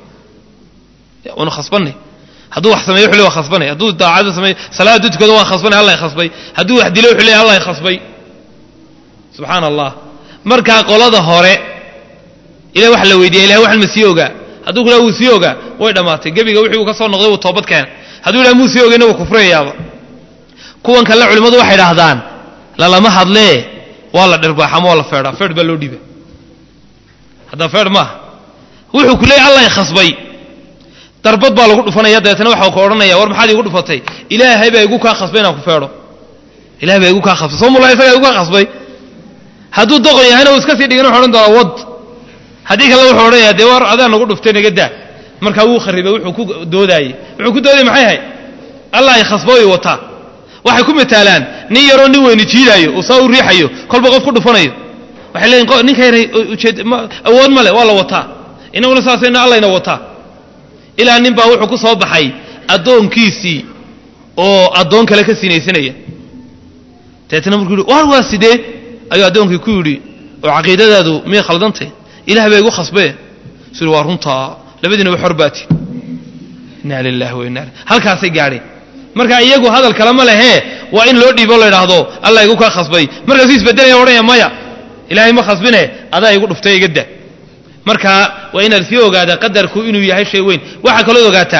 waanu khasbanay hadduu wax sameeyo wuxuu le waa khasbanay hadduu daacada sameeyo salaad hadduu tukado waan khasbanay allah khasbay hadduu wax dilo wuxuu le allah khasbay subxaana allah markaa qolada hore ilahay waxa la weydiiya ilahay waxan ma sii ogaa hadduu ku dhaha wuu sii ogaa way dhammaatay gebiga wixii uu ka soo noqday wuu toobad keena hadduu yidhaha muu sii ogayna wuu kufrayayaaba kuwan kale culimmadu waxay dhahdaan lalama hadlee waa la dhirbaax ama waa la feedhaa feedh baa loo dhiiba hadda feedh maaha wuxuu ku leeyay allah khasbay darbad baa lagu dhufanaya dabeetana waxaa ku odhanaya war maxaad iigu dhufatay ilaahay baa igu kaa khasbay inaan ku feedho ilahay baa igu kaa khasbay soo mula isagaa igu kaa khasbay hadduu doqon yahayna uu iska sii dhigin wuxu odhan doonaa wad haddii kale wuxuu odhanaya dee war adaa nagu dhuftay naga daa markaa wuu kharibay wuxuu ku doodaayey wuxuu ku doodayay maxay ahayd allah ay khasbooy wataa waxay ku mitaalaan nin yaroo nin weyni jiidaayo uu saa u riixayo kolba qof ku dhufanayo waxay leeyiin ninka yara ujeed awood male waa la wataa inaguna saasayna allayna wataa ilaa nin baa wuxuu ku soo baxay addoonkiisii oo addoon kale ka sinaysanaya dabeetna markuu yidhi war waa sidee ayuu addoonkii ku yidhi oo caqiidadaadu miyay khaldantay ilaah baa igu khasbee su yidhi waa runtaa labadiinaba xor baati inna lilahi wa inna halkaasay gaadheen marka iyagu hadal kale ma lehee waa in loo dhiibo la idhaahdo allah igu kaa khasbay markaasuu isbedelaya odhanaya maya ilaahay ma khasbine adaa igu dhuftay iga da marka waa inaad sii ogaadaa qadarku inuu yahay shay weyn waxaa kaloo ogaataa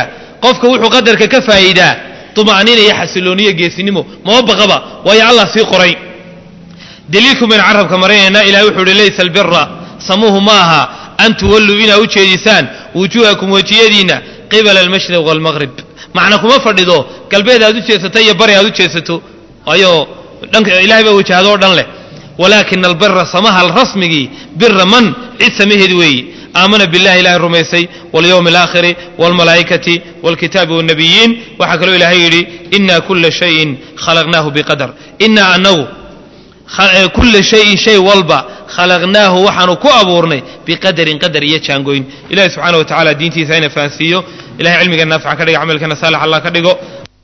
qofka wuxuu qadarka ka faa'iidaa tuma'niina iyo xasilooniyo geesinimo mama baqaba waayo allah sii qoray daliilku baynu carabka marinaynaa ilahay wuxuu uhi laysa albira samuhu ma aha an tuwalluu inaa u jeedisaan wujuuhakum wejiyadiinna qibala almashriq waalmaqrib macna kuma fadhido galbeed aad u jeesato iyo bari aad u jeesato waayo dhanka ilahay baa wajahado o dhan leh walaakina albira samaha rasmigii bira man cid samaheed weeye aamana billahi ilahay rumaysay walyowmi alaakhiri waalmalaa'ikati waalkitaabi waannabiyiin waxaa kaloo ilaahay yidhi ina kula shayin khalaqnaahu biqadar inaa anagu kula shayin shay walba khalaqnaahu waxaanu ku abuurnay biqadarin qadar iyo jaangoyn ilahi subxaana wa tacala diintiisa ina fahansiiyo ilahay cilmiga naafica ka dhigo camalkana saalax allah ka dhigo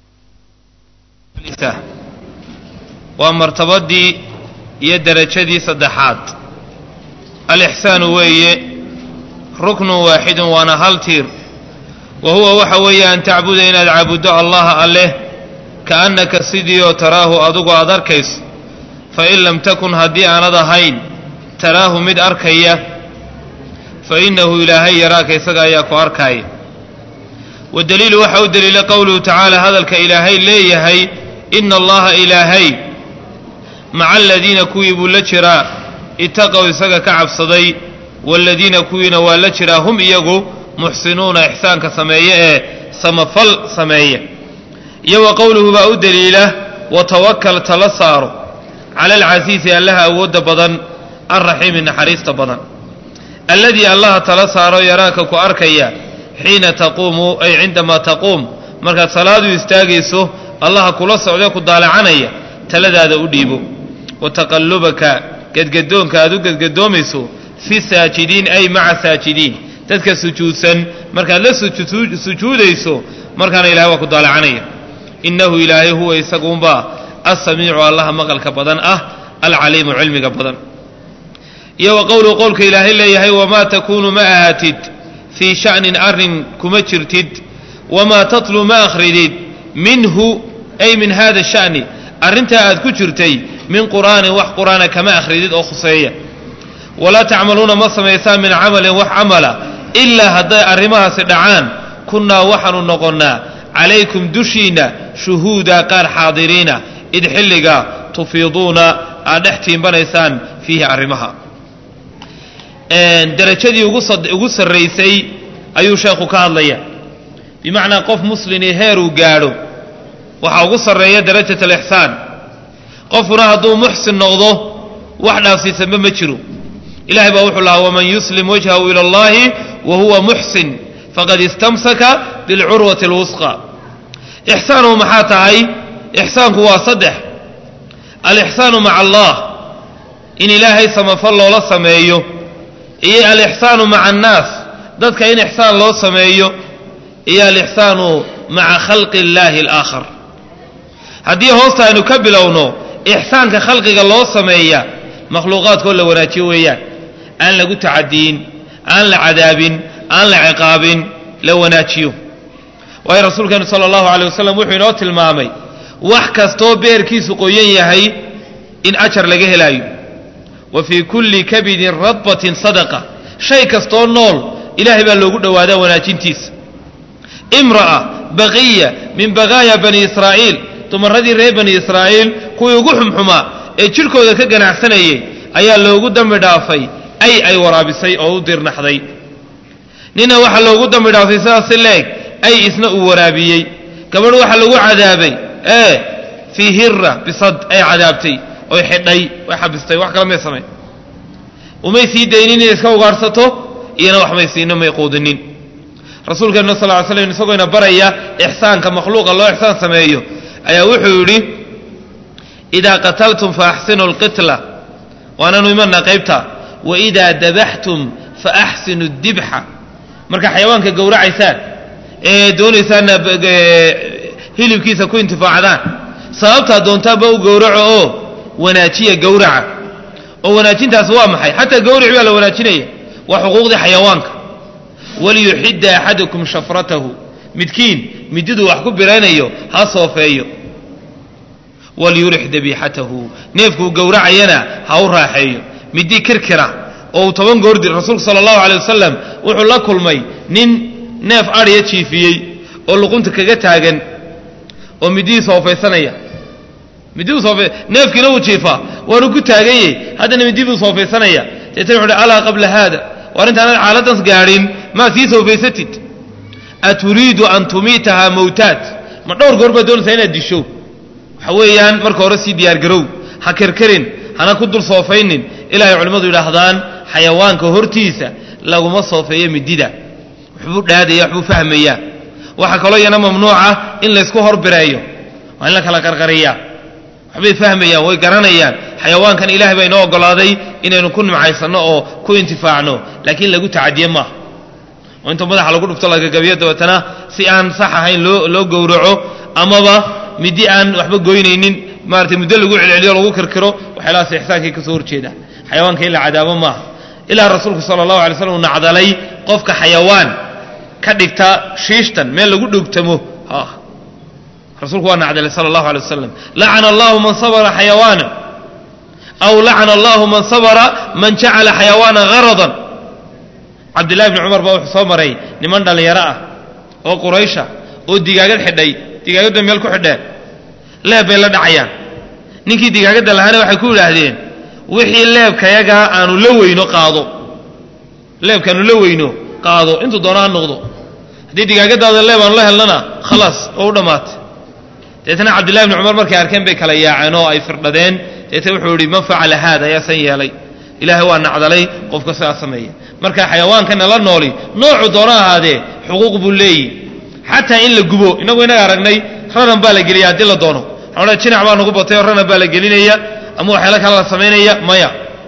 waa martabadii iyo derajadii saddexaad alixsaanu weeye ruknun waaxidun waana hal tiir wa huwa waxa weeye an tacbuda inaad caabuddo allaha alleh kaannaka sidii oo taraahu adugu aad arkayso fain lam takun haddii aanad ahayn taraahu mid arkaya fa innahu ilaahay yaraaka isaga ayaa ku arkaaya wadaliilu waxa u daliila qowluhu tacaala hadalka ilaahay leeyahay ina allaha ilaahay maca aladiina kuwii buu la jiraa itaqow isaga ka cabsaday waaladiina kuwiina waa la jiraa hum iyagu muxsinuuna ixsaanka sameeye ee samafal sameeya iyo wa qowluhu baa u daliila watawakal tala saaro cala alcasiisi allaha awoodda badan alraxiimi naxariista badan alladii allaha tala saaro yaraaka ku arkaya xiina taquumu ay cindamaa taquum markaad salaadu istaagayso allaha kula socdee ku daalacanaya taladaada u dhiibo wa taqallubaka gedgadoonka aad u gedgadoomayso fi saajidiin ay maca saajidiin dadka sujuudsan markaad la sujuudayso markaana ilahay waa ku daalacanaya innahu ilaahay huwa isaguunbaa alsamiicu allaha maqalka badan ah alcaliimu cilmiga badan iyo wa qowluhu qowlka ilaahay leeyahay wamaa takuunu ma ahaatid fii sha'nin arrin kuma jirtid wamaa tatlu ma akhridid minhu ay min hada sha'ni arrintaa aad ku jirtay min qur'aanin wax qur'aana kama akhridid oo khuseeya walaa tacmaluuna ma samaysaan min camalin wax camala ilaa hadday arrimahaasi dhacaan kunnaa waxaanu noqonnaa calaykum dushiinna shuhuuda qaar xaadiriina id xilliga tufiiduuna aad dhex tiimbanaysaan fiihi arrimaha derajadii ugu sarraysay ayuu sheekhu ka hadlaya bimacnaa qof muslimii heeruu gaadho waxaa ugu sarreeya darajat alixsaan qofkuna hadduu muxsin noqdo wax dhaafsiisanba ma jiro ilahay baa wuxuu lahaa waman yuslim wajhahu ila allahi wa huwa muxsin faqad istamsaka bilcurwati alwusqa ixsaanu maxaa tahay ixsaanku waa saddex alixsaanu maca allah in ilaahay samafal loola sameeyo iyo alixsaanu maca annaas dadka in ixsaan loo sameeyo iyo alixsaanu maca khalqi illaahi alaakhar haddii hoosta aynu ka bilowno ixsaanka khalqiga loo sameeya makhluuqaadkoo la wanaajiyo weeyaan aan lagu tacadiyin aan la cadaabin aan la ciqaabin la wanaajiyo waayo rasuulkeenu sala allahu calay wasalam wuxuu inoo tilmaamay wax kastoo beerkiisu qoyan yahay in ajar laga helaayo wa fii kulli kabidin radbatin sadaqa shay kastoo nool ilaahay baa loogu dhowaadaa wanaajintiisa imra'a baqiya min baqaaya bani israa'iil dumaradii reer bani israa'iil kuwii ugu xumxumaa ee jidhkooda ka ganacsanayay ayaa loogu dambi dhaafay ay ay waraabisay oo u dirnaxday nina waxaa loogu dambi dhaafay sidaasi leeg ay isna uu waraabiyey gabadh waxaa lagu cadaabay ee fii hira bisad ay cadaabtay oy xidhay way xabistay wax kale may samayn umay sii daynin inay iska ugaarhsato iyana wax may siino may quudinin rasuulkeenna sal ly slam isagoona baraya ixsaanka makhluuqa loo ixsaan sameeyo ayaa wuxuu yidhi idaa qataltum faaxsinu lqitla waananu imanaa qaybta waidaa dabaxtum faaxsinu dibxa markaa xayawaanka gowracaysaan ee doonaysaanna hilibkiisa ku intifaacdaan sababtaa doontaanba u gowraco oo wanaajiya gowraca oo wanaajintaas waa maxay xataa gowric baa la wanaajinaya waa xuquuqdii xayawaanka waliyuxidda axadukum shafratahu midkiin mididuu wax ku biraynayo ha soofeeyo walyurix dabiixatahu neefkuu gowracayana ha u raaxeeyo midii kirkira oo uu toban goordi rasuulku sala allahu calay wasalam wuxuu la kulmay nin neef adhiya jiifiyey oo luqunta kaga taagan oo midihii soofaysanaya midii soofe neefkiina uu jiifaa waanu ku taaganyey haddana midii buu soofaysanaya deetana wuxu uhi alaa qabla haada war intaanad xaaladdaas gaadhin maa sii soofaysatid aturiidu an tumiitahaa mawtaat ma dhowr goor baad doonaysaa inaad disho waxa weeyaan marka hore sii diyaargarow ha kerkerin hana ku dul soofaynin ilaahay culimmadu yidhaahdaan xayawaanka hortiisa laguma soofeeyo midida waxbuu dhaadaya waxbuu fahmayaa waxaa kaloo iyana mamnuuca in laysku horbireeyo waa in la kala qarqariyaa waxbay fahmayaan way garanayaan xayawaankan ilaahay baa inoo oggolaaday inaynu ku nimcaysanno oo ku intifaacno laakiin lagu tacadiye maaha oo inta madaxa lagu dhufto lagagabiyo dabeetana si aan sax ahayn loo loo gowraco amaba midi aan waxba goynaynin maaratay muddo lagu celceliyo lagu kirkiro waxyaalahaas ixsaankay ka soo horjeeda xayawaanka in la cadaabo maaha ilaa rasuulku sala allahu alay slam uu nacdalay qofka xayawaan ka dhigta shiishtan meel lagu dhugtamo rasuulku waa nacdalay sala allahu alay wasalam lacana allahu man sabra xayawaana aw lacana allahu man sabra man jacala xayawaana haradan cabdillahi bni cumar baa wuxuu soo maray niman dhallinyaro ah oo quraysha oo digaagad xidhay digaagadda meel ku xidheen leeb bay la dhacayaan ninkii digaagadda lahaana waxay ku yidhaahdeen wixii leebkayagaa aanu la weyno qaado leebkaanu la weyno qaado intuu doona ha noqdo haddii digaagadaada leeb aanu la helnana khalaas oo u dhammaatay deetna cabdillahi bni cumar markay arkeen bay kala yaaceen oo ay firdhadeen deetna wuxuu yihi man facala haada ayaa san yeelay ilaahay waa nacdalay qofka sidaa sameeya marka xayawaankana la nooli noocu doona ahaadee xuquuq buu leeyihi xataa in la gubo inagu inaga aragnay ranan baa la geliya haddii la doono waxaa jinac baa nagu batay oo ranan baa la gelinaya ama waxyaala kale la samaynaya maya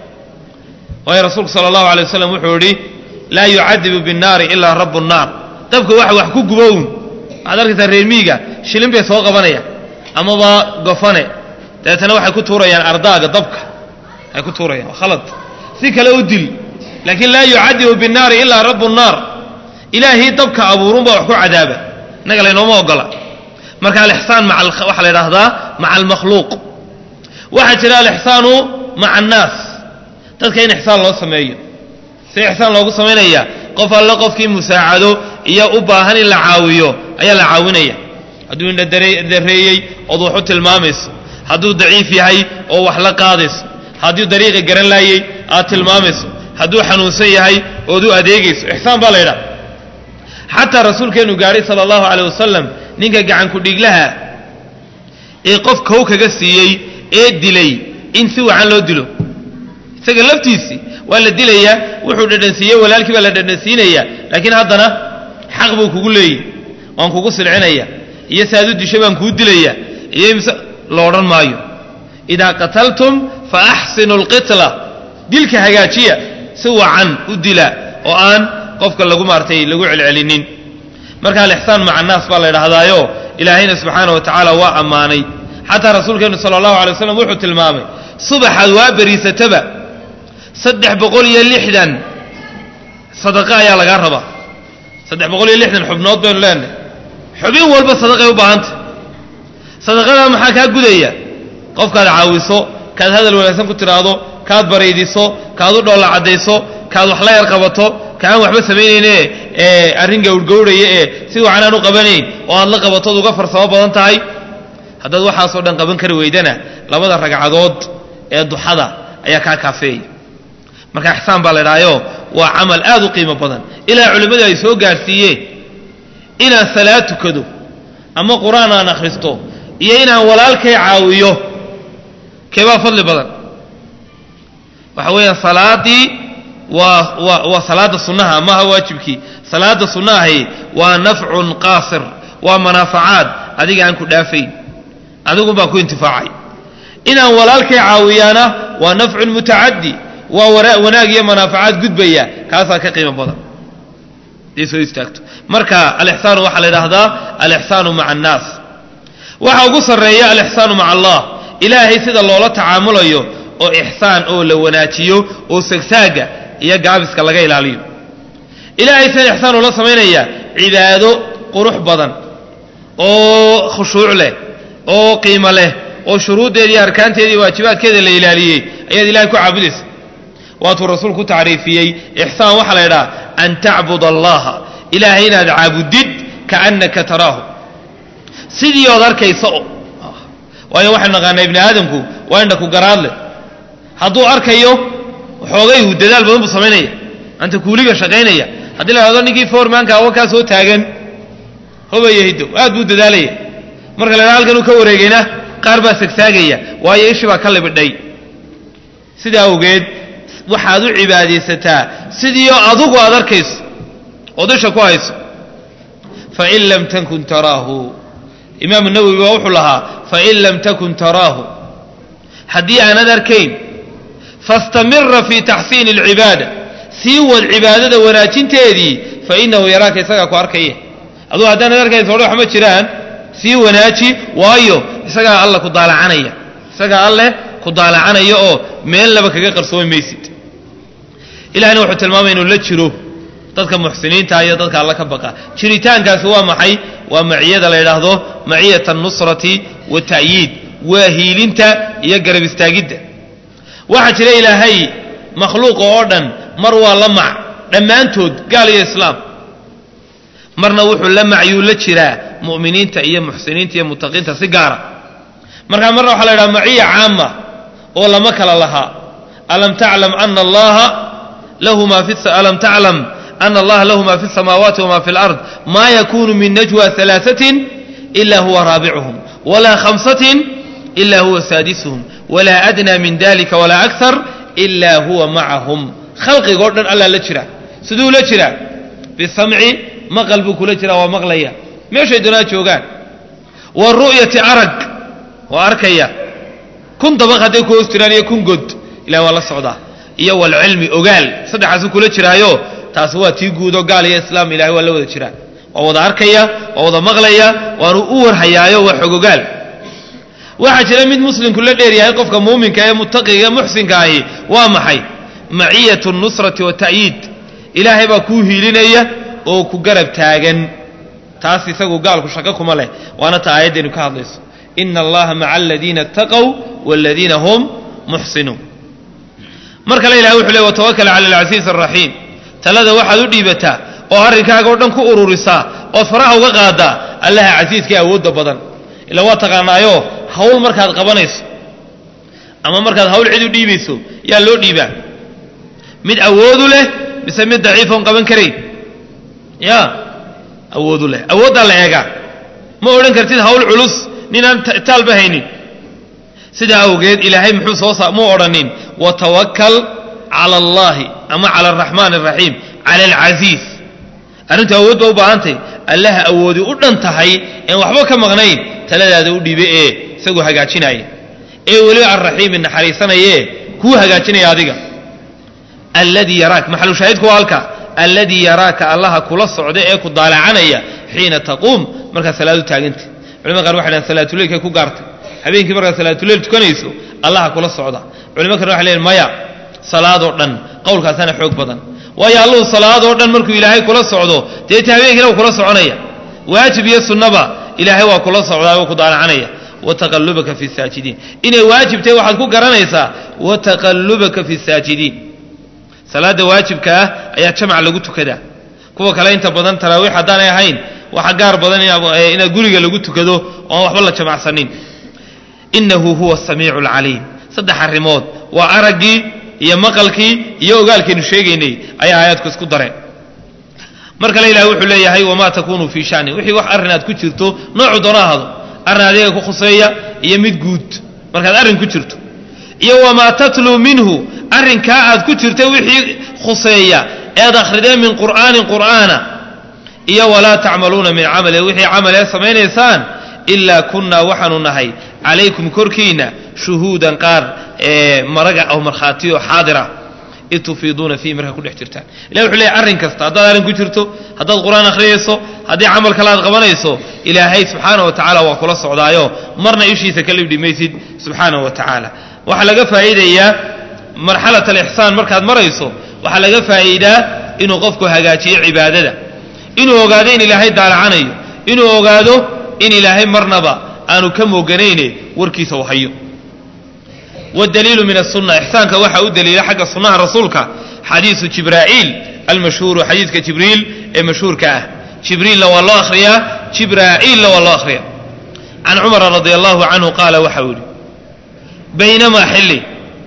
waayo rasuulku sala allahu alay wasalam wuxuu yidhi laa yucadibu binnaari ilaa rabu nnaar dabka waxa wax ku gubown waxaad arkaysaa reer miiga shilin bay soo qabanayaan amaba gofane dabeetana waxay ku tuurayaan ardaaga dabka ay ku tuurayaan waa khalad si kale u dil laakiin laa yucadibu binnaari ilaa rabu nnaar ilaahii dabka abuurunbaa wax ku cadaaba innaga laynooma ogola marka alixsaan waxaa la idhaahdaa maca almakhluuq waxaa jira alixsaanu maca annaas dadka in ixsaan loo sameeyo si ixsaan loogu samaynaya qof alle qofkii musaacado iyo u baahan in la caawiyo ayaa la caawinaya hadduu indhadareeyey ood wax u tilmaamayso hadduu daciif yahay oo wax la qaadayso hadduu dariiqa garan laayey aad tilmaamayso hadduu xanuunsan yahay ood u adeegayso ixsaan baa la ydhaha xataa rasuulkeenu gaadhay sala allahu caleyh wasalam ninka gacanku dhiglaha ee qof kow kaga siiyey ee dilay in si wacan loo dilo isaga laftiisii waa la dilayaa wuxuu dhadhansiiyey walaalkii baa la dhadhansiinaya laakiin haddana xaq buu kugu leeyahy waan kugu silcinaya iyo si aad u disho baan kuu dilaya iyo ms lo odhan maayo idaa qataltum fa axsinu alqitla dilka hagaajiya si wacan u dila oo aan qofka lagu maartay lagu celcelinin marka alixsaan maca annaas baa la ydhahdaayo ilaahayna subxaana wa tacaala waa ammaanay xataa rasuulkeenu sala allahu alay waslam wuxuu tilmaamay subaxaad waa beriisataba saddex boqol iyo lixdan sadaqa ayaa lagaa rabaa saddex boqol iyo lixdan xubnood baynu leenahay xubin walba sadaqay u baahantay sadaqadaa maxaa kaa gudaya qofkaad caawiso kaad hadal wanaagsan ku tidhaahdo kaad baraydiso kaad u dhoolla caddayso kaad wax la yar qabato kaaan waxba samaynayne ee arrin gawrgawrhaya ee si wacan aan u qabanayn oo aad la qabatood uga farsamo badan tahay haddaad waxaasoo dhan qaban kari weydana labada ragcadood ee duxada ayaa kaa kaafeeya marka ixsaan baa la idhaayo waa camal aad u qiimo badan ilaa culimmadu ay soo gaadhsiiyeen inaan salaad tukado ama qur-aan aan akhristo iyo inaan walaalkay caawiyo keebaa fadli badan waxa weeyaan salaadii waa waa waa salaada sunnaha maaha waajibkii salaada sunnahahi waa nafcun qaasir waa manaafacaad adiga aan ku dhaafayn adigun baa ku intifaacay inaan walaalkay caawiyaana waa nafcun mutacaddi waa wanaag iyo manaafacaad gudbaya kaasaa ka qiimo badan haday soo istaagto marka alixsaanu waxaa la idhaahdaa alixsaanu maca annaas waxa ugu sarreeya alixsaanu maca allah ilaahay sida loola tacaamulayo oo ixsaan oo la wanaajiyo oo sagsaaga iyo gaabiska laga ilaaliyo ilaahay sida ixsaan ula samaynaya cibaado qurux badan oo khushuuc leh oo qiimo leh oo shuruuddeeda iyo arkaanteeda iyo waajibaadkeeda la ilaaliyey ayaad ilahay ku caabudaysa waatuu rasuulku ku tacriifiyey ixsaan waxaa la ydhaha an tacbud allaha ilaahay inaad caabudid kaannaka taraahu sidii ood arkaysa o waayo waxaynu naqaanaa ibni aadamku waa indha ku garaadle hadduu arkayo xoogayhu dadaal badan buu samaynaya anta kuuliga shaqaynaya haddii la hahdo ninkii foormaanka awa kaa soo taagan hobaya hiddow aad buu dadaalaya marka la hahdo halkan uu ka wareegayna qaar baa sagsaagaya waayo ishii baa ka libidhay sidaa awgeed waxaad u cibaadaysataa sidiioo adugu aad arkayso ood isha ku hayso fain lam takun taraahu imaamu nawowi baa wuxuu lahaa fain lam takun taraahu haddii aanad arkayn fastamira fii taxsiini alcibaada sii wad cibaadada wanaajinteedii fainahu yaraaka isagaa ku arkaya aduu haddaanad arkaysa odhe wax ma jiraan sii wanaaji waayo isagaa alle ku daalacanaya isagaa alleh ku daalacanaya oo meelnaba kaga qarsoomi maysid ilahina wuxuu tilmaamaya inuu la jiro dadka muxsiniinta iyo dadka alla ka baqa jiritaankaasi waa maxay waa maciyada la yidhaahdo maciyat alnusrati wata'yiid waa hiilinta iyo garab istaagidda waxaa jira ilaahay makhluuqa oo dhan mar waa la mac dhammaantood gaal iyo islaam marna wuxuu la macyuu la jiraa mu'miniinta iyo muxsiniinta iyo mutaqiinta si gaara markaa marna waxaa la yidhaha maciya caama oo lama kala lahaa alam taclam ana allaha lahu ma fi alam taclam ana allaha lahu ma fi الsamaawaati wma fi اlard ma yakunu min najwa ثalaaثaة ila huwa raabicuhum wala khamsaة ila huwa saadisuhum wla adnى min dalika wala akar ila huwa macahum khalqigoo dhan allaa la jira siduu la jiraa bisamci maqal buu kula jiraa waa maqlaya meeshay doonaa joogaan waru'yati arag waa arkaya kun dabaq hadday ku hoos jiraan iyo kun god ilahi waa la socdaa iyo walcilmi ogaal saddexaasu kula jiraayo taasi waa tii guudo gaal iyo islaam ilahay waa la wada jiraan waa wada arkaya waa wada maqlaya waanu u warhayaayo waa xogogaal waxaa jira mid muslimku la dheer yahay qofka muuminka ee mutaqiga muxsinka ahi waa maxay maciyatu nusrati wata'yiid ilaahay baa kuu hiilinaya oo ku garab taagan taas isagu gaalku shaqo kuma leh waana ta aayaddeenu ka hadlayso ina allaha maca aladiina اtaqow waladiina hum muxsinuun mar kale ilahay wuxuu ley watawakal cala alcasiiz araxiim talada waxaad u dhiibataa oo arrinkaaga o dhan ku ururisaa ood faraha uga qaadaa allaha casiiskae awoodda badan ila waa taqaanaayo hawl markaad qabanayso ama markaad hawl cid u dhiibayso yaa loo dhiibaa mid awoodu leh mise mid daciifoon qaban karayn ya awoodu leh awooddaa la eegaa ma odhan kartid hawl culus ninaan taalba haynin sidaa awgeed ilaahay muxuu soo saa muu odhanin watawakal cala allahi ama cala araxmaan araxiim cala alcasiiz arrintu awood ba u baahantay allaha awoodi u dhan tahay een waxba ka maqnayn taladaada u dhiibe ee isagoo hagaajinaya ee weliba arraxiimi naxariisanayee kuu hagaajinaya adiga alladii yaraak maxalushaahidku waa halka alladii yaraaka allaha kula socda ee ku daalacanaya xiina taquum markaad salaadu taaganta culimada qaar waxay dhahan salaatuleylkay ku gaartay habeenkii markaad salaatuleyl tukanayso allaha kula socda culimo kale waxay leeyiin maya salaadoo dhan qowlkaasaana xoog badan waayo alluhu salaadoo dhan markuu ilaahay kula socdo deeta habeenkiina wuu kula soconaya waajib iyo sunnaba ilaahay waa kula socdaa oo ku daalacanaya wataqallubaka fi saajidiin inay waajib tahay waxaad ku garanaysaa wataqallubaka fi saajidiin salaada waajibka ah ayaa jamac lagu tukadaa kuwa kale inta badan taraawiix haddaanay ahayn waxa gaar badan inaad guriga lagu tukado oon waxba la jamacsanin inahu huwa asamiicu alcaliim saddex arrimood waa araggii iyo maqalkii iyo ogaalkaynu sheegaynay ayaa aayaadku isku dareen mar kale ilahay wuxuu leeyahay wamaa takunuu fii shani wixii wax arrin aad ku jirto noocu doona ahado arrin adiga ku khuseeya iyo mid guud markaad arrin ku jirto iyo wamaa tatluu minhu arrinkaa aad ku jirta wixii khuseeya ead akhrideen min qur'aanin qur'aana iyo walaa tacmaluuna min camali wixii camalee samaynaysaan ilaa kunnaa waxaanu nahay calaykum korkiinna shuhuudan qaar ee maraga oo markhaatiyo xaadira id tufiiduuna fiihi markaa ku dhex jirtaan ilahi wuxuu leeyahy arrin kasta haddaad arrin ku jirto haddaad qur-aan akhriyayso haddii camal kale aad qabanayso ilaahay subxaana wa tacaala waa kula socdaayo marna ishiisa ka libdhi maysid subxaana wa tacaala waxaa laga faa'iidayaa marxalat alixsaan markaad marayso waxaa laga faa'iidaa inuu qofku hagaajiyo cibaadada inuu ogaado in ilaahay daalacanayo inuu ogaado in ilaahay marnaba aanu ka mooganayne warkiisa u hayo wاdaliilu min الsuna ixsaanka waxaa u daliila xagga sunaha rasuulka xadiiثu jibraa'iil almashhuuru xadiidka jibriil ee mashhuurka ah jibriilna waa loo akhriyaa jibraa'iilna waa loo akhriyaa can cumara radi allahu canhu qaala waxa uu yidhi baynamaa xilli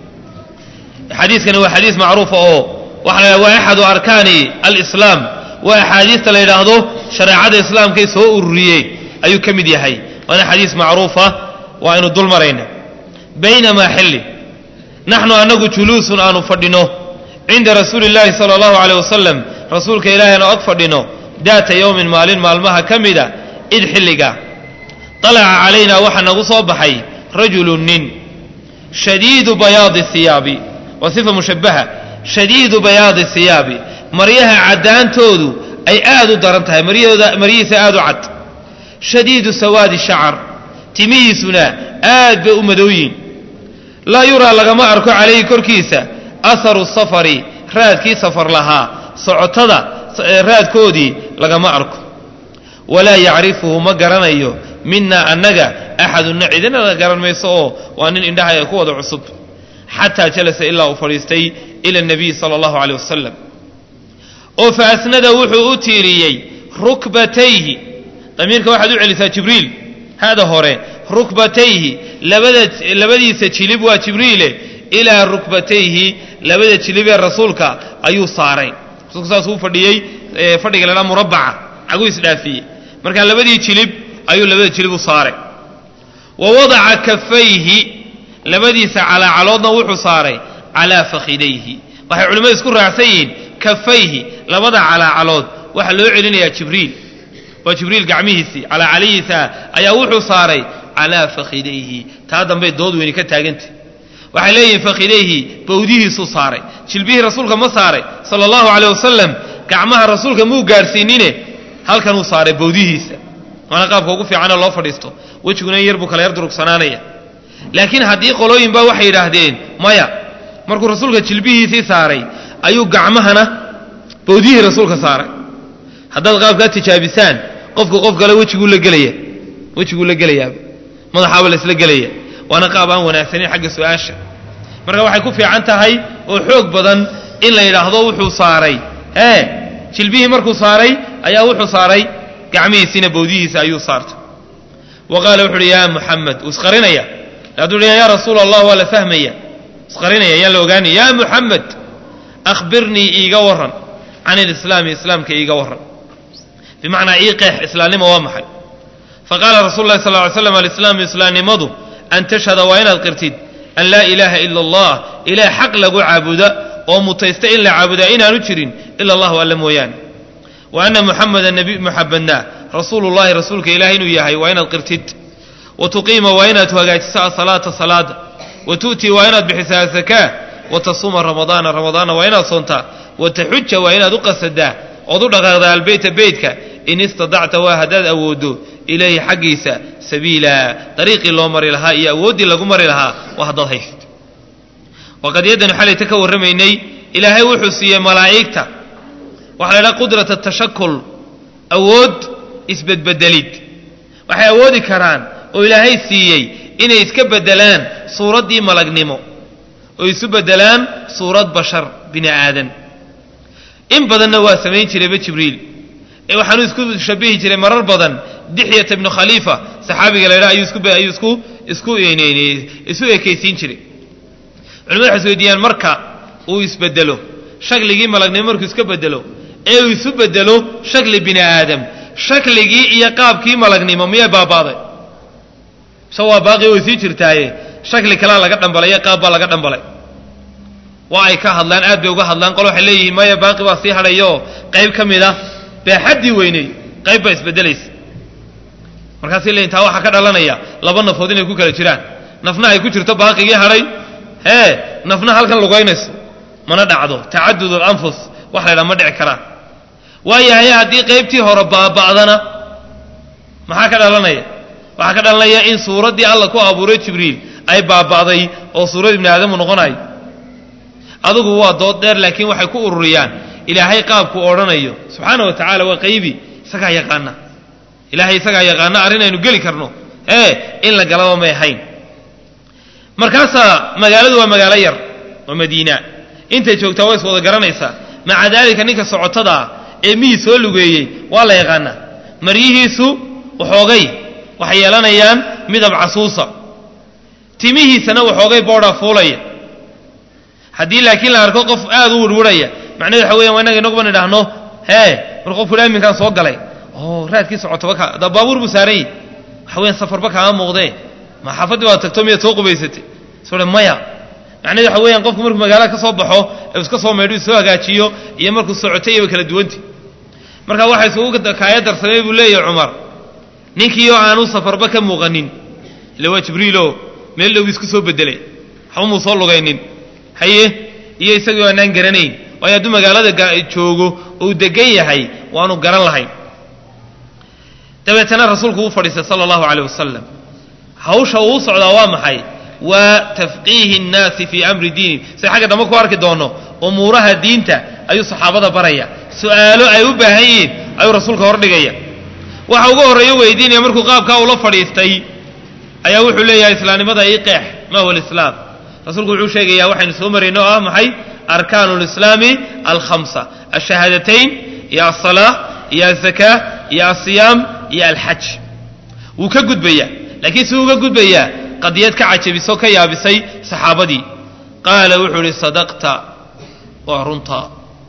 xadiiskani waa xadiis macruufa oo waxa la waa axadu arkaani alislaam waa axaadiista la yidhaahdo shareecada islaamkay soo ururiyey ayuu ka mid yahay waana xadiis macruufa waa aynu dul marayna baynamaa xilli naxnu annagu juluusun aanu fadhino cinda rasuuli illaahi sala allahu caleyh wasalam rasuulka ilaahi aanu ag fadhino daata yowmin maalin maalmaha ka mida id xilliga طalaca calaynaa waxaa nagu soo baxay rajulu nin shadiidu bayaadi hiyaabi waa sifa mushabbaha shadiidu bayaadi hiyaabi maryaha caddaantoodu ay aad u daran tahay maryahooda maryihiisa aad u cad shadiidu sawaadi shacar timihiisuna aad bay u madowyiin laa yuraa lagama arko calayhi korkiisa aharu safari raadkii safar lahaa socotada raadkoodii lagama arko walaa yacrifuhu ma garanayo minaa annaga axadunna cidina la garan mayso oo waa nin indhaha ku wada cusub xataa jalasa ilaa uu fadhiistay ila nabiyi sala allahu caleyh wasalam oo fa asnada wuxuu u tiiriyey rukbatayhi damiirka waxaad u celisaa jibriil hada hore rukbatayhi labada labadiisa jilib waa jibriile ilaa rukbatayhi labada jilib ee rasuulka ayuu saaray rasuulku saasuu u fadhiyey fadhiga la dhaa murabbaca caguu isdhaafiyey marka labadii jilib ayuu labada jilib u saaray wa wadaca kafayhi labadiisa calaacaloodna wuxuu saaray calaa fakhidayhi waxay culimmadu isku raacsan yihiin kafayhi labada calaacalood waxaa loo celinayaa jibriil waa jibriil gacmihiisii calaacalihiisa ayaa wuxuu saaray calaa fakhidayhi taa dambey dood weyni ka taagantah waxay leeyihiin fakhidayhi bawdihiisuu saaray jilbihii rasuulka ma saaray sala allahu caleyh wasalam gacmaha rasuulka muu gaadhsiinine halkanuu saaray bawdihiisa waana qaabka ugu fiicanoo loo fadhiisto wejiguna in yar buu kala yar durugsanaanaya laakiin haddii qolooyin baa waxay yidhaahdeen maya markuu rasuulka jilbihiisii saaray ayuu gacmahana bawdihii rasuulka saaray haddaad qaabkaa tijaabisaan qofku qof kale wejiguu la gelaya wejiguu la gelayaaba madaxaaba laisla gelaya waana qaab aan wanaagsanin xagga su-aasha marka waxay ku fiican tahay oo xoog badan in la yidhaahdo wuxuu saaray ee jilbihii markuu saaray ayaa wuxuu saaray gacmihiisiina bawdihiisa ayuu saartay wa qaala wuxu uhi yaa muxamed uu isqarinaya hadduu ya rasuula allah waa la fahmaya isqarinaya yaan la ogaanaya yaa muxamed akhbirnii iiga warran can ilislaami islaamka iiga warran bimacnaa ii qeex islaamnimo waa maxay faqaala rasul lahi sal ly slam alislaamu islaamnimadu an tashhada waa inaad qirtid an laa ilaaha ila allah ilaah xaq lagu caabuda oo mutaysta in la caabudaa inaanu jirin ila allahu alla mooyaane wa ana muxameda nabi muxamedna rasuulu llahi rasuulka ilaah inuu yahay waa inaad qirtid wa tuqiima waa inaad hagaajiso asalaata salaada wa tu'tii waa inaad bixisaa azakaa wa tasuuma ramadaana ramadaana waa inaad soontaa wa taxuja waa inaad u qasadaa ood u dhaqaaqdaa albeyta beytka in istadacta waa haddaad awooddo ilayhi xaggiisa sabiila dariiqii loo mari lahaa iyo awooddii lagu mari lahaa waa haddaad haysid waqad yaddanu xalayta ka warramaynay ilaahay wuxuu siiyey malaa'igta waxaa la ydhaha qudrata tashakul awood isbedbedelid waxay awoodi karaan oo ilaahay siiyey inay iska beddelaan suuraddii malagnimo oo isu beddelaan suurad bashar bini aadan in badanna waa samayn jirayba jibriil ee waxaanuu isku shabihi jiray marar badan dixyata ibnu khaliifa saxaabiga la ydhaha ayuu isku ayuu isku isku isu ekaysiin jiray culimadu waxay isweydiiyaan marka uu isbedelo shakligii malagnimo markuu iska bedelo ee uu isu bedelo shakli bini aadam shakligii iyo qaabkii malagnimo miyay baabaaday se waa baaqi way sii jirtaaye shakli kalea laga dhambalay iyo qaab baa laga dhambalay waa ay ka hadlaan aad bay uga hadlaan qol waxay leeyihiin maya baaqi baa sii hadhayaoo qayb ka mid a baaxaddii weyney qayb baa isbedelaysa markaasay leeyihin taa waxaa ka dhalanaya laba nafood inay ku kala jiraan nafna ay ku jirto baaqigii hadhay hee nafna halkan lugaynayso mana dhacdo tacadud alanfus wax la ydhaha ma dhici karaan waayahay haddii qaybtii hore baaba'dana maxaa ka dhalanaya waxaa ka dhalanaya in suuraddii alla ku abuuray jibriil ay baaba'day oo suurad ibni aadamu noqonayo adugu waa dood dheer laakiin waxay ku ururiyaan ilaahay qaabkuu odhanayo subxaana wa tacaala waa qaybi isagaa yaqaana ilaahay isagaa yaqaana arrin aynu geli karno ee in la galaba may ahayn markaasaa magaaladu waa magaalo yar oo madiina intay joogtaa waa is wada garanaysaa maca daalika ninka socotada ee mihii soo lugeeyey waa la yaqaanaa maryihiisu waxoogay waxay yeelanayaan midab casuusa timihiisana waxoogay boodhaa fuulaya haddii laakiin la arko qof aad u wirwirhaya macnahedu waxa weyan waa inaga inaguban idhaahno hee mar qofku ila iminkaan soo galay oo raadkii socotoba ka da baabuur buu saaran yahi waxa weyan safarba kaama muuqdee ma xaafaddii baad tagto miyaad soo qubaysatay soo maya macnahedu waxa weeyaan qofku markuu magaalada ka soo baxo ee iska soo maydho soo hagaajiyo iyo markuu socotay iyo way kala duwanti marka waxa isugu kaaya darsamay buu leeyahay cumar ninkii oo aanu safarba ka muuqanin ila waa jibriilo meel dhow isku soo bedelay waxba muu soo lugaynin haye iyo isagii aanaan garanayn waayo hadduu magaalada joogo ou degan yahay waanu garan lahayn dabeetana rasuulku uu fadhiistay sala allahu caleyh wasalam hawsha uu socdaa waa maxay waa tafqiihi nnaasi fii amri diini sida xagga dambe ku arki doono umuuraha diinta ayuu saxaabada baraya su'aalo ay u baahan yihiin ayuu rasuulka hordhigaya waxa ugu horreeyo weydiinaya markuu qaabkaa ula fadhiistay ayaa wuxuu leeyahay islaamnimada ii qeex ma huwa alislaam rasuulku wuxuu sheegayaa waxaynu soo marayno oo ah maxay arkaanu lislaami alkhamsa alshahaadatayn iyo alsalaa iyo alzakaa iyo alsiyaam iyo alxaj wuu ka gudbayaa laakiin si uga gudbayaa qadiyad ka cajabisoo ka yaabisay saxaabadii qaala wuxuu ihi sadaqta waa runtaa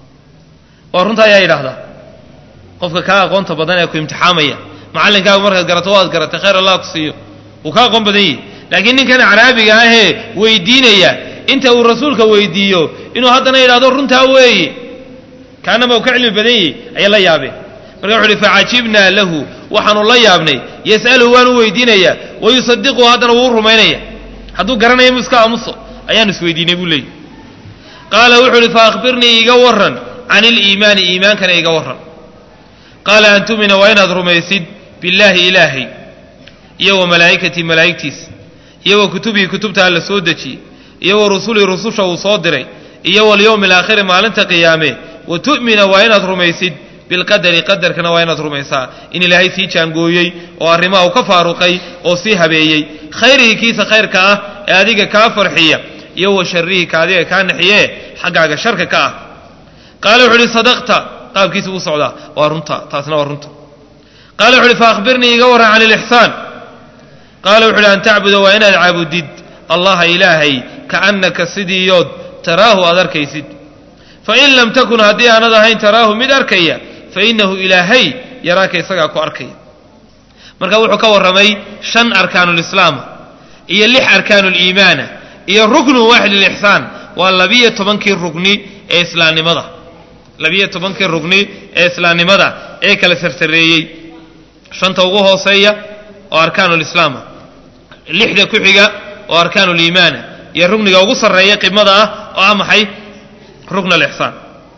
waa runtaa ayaa yidhaahdaa qofka kaa aqoonta badan ee ku imtixaamaya macallinkaagu markaad garato waad garatay khayr allah ku siiyo wuu ka aqoon badan yihi laakiin ninkan caraabiga ahee weydiinaya inta uu rasuulka weydiiyo inuu haddana yidhahdo runtaa weeye kaanama uu ka cilmi badan yihi ayay la yaabeen marka wuxu uhi facajibnaa lahu waxaanu la yaabnay yas'aluhu waanu weydiinaya wayusadiquhu haddana wuu rumaynaya hadduu garanaya mu iska aamuso ayaanu isweydiinay buu leeyay qaala wuxuu uhi faahbirnii iiga warran can iliimaani iimaankana iga warran qaala an tumina waa inaad rumaysid billaahi ilaahay iyo wa malaa'ikatii malaa'igtiisa iyo wa kutubihi kutubta alla soo dejiyey iyo wa rusulii rususha uu soo diray iyo walyowmi alaakhiri maalinta qiyaame wa tu'mina waa inaad rumaysid bilqadari qadarkana waa inaad rumaysaa in ilaahay sii jaangooyey oo arrimaha uu ka faaruqay oo sii habeeyey khayrihi kiisa khayrka ah ee adiga kaa farxiya iyo wa sharrihi ka adiga kaa naxiye xaggaaga sharka ka ah qaala wuxu uhi sadaqta qaabkiisa uu socdaa waa runta taasna waa runta qaala wuxu uhi faahbirnii iga warran can ilixsaan qaala wuxu uhi an tacbuda waa inaad caabudid allaha ilaahay kaannaka sidiiyood taraahu aad arkaysid fain lam takun haddii aanad ahayn taraahu mid arkaya fainahu ilaahay yaraaka isagaa ku arkaya marka wuxuu ka warramay shan arkaanulislaama iyo lix arkaanuliimaana iyo ruknu waaxid lilixsaan waa labiyo tobankii rugni ee islaamnimada labiyo tobankii rugni ee islaamnimada ee kala sarsareeyey shanta ugu hooseeya oo arkaanulislaama lixda ku xiga oo arkaanuliimaana iyo rugniga ugu sarreeya qimada ah oo ah maxay rukn alixsaan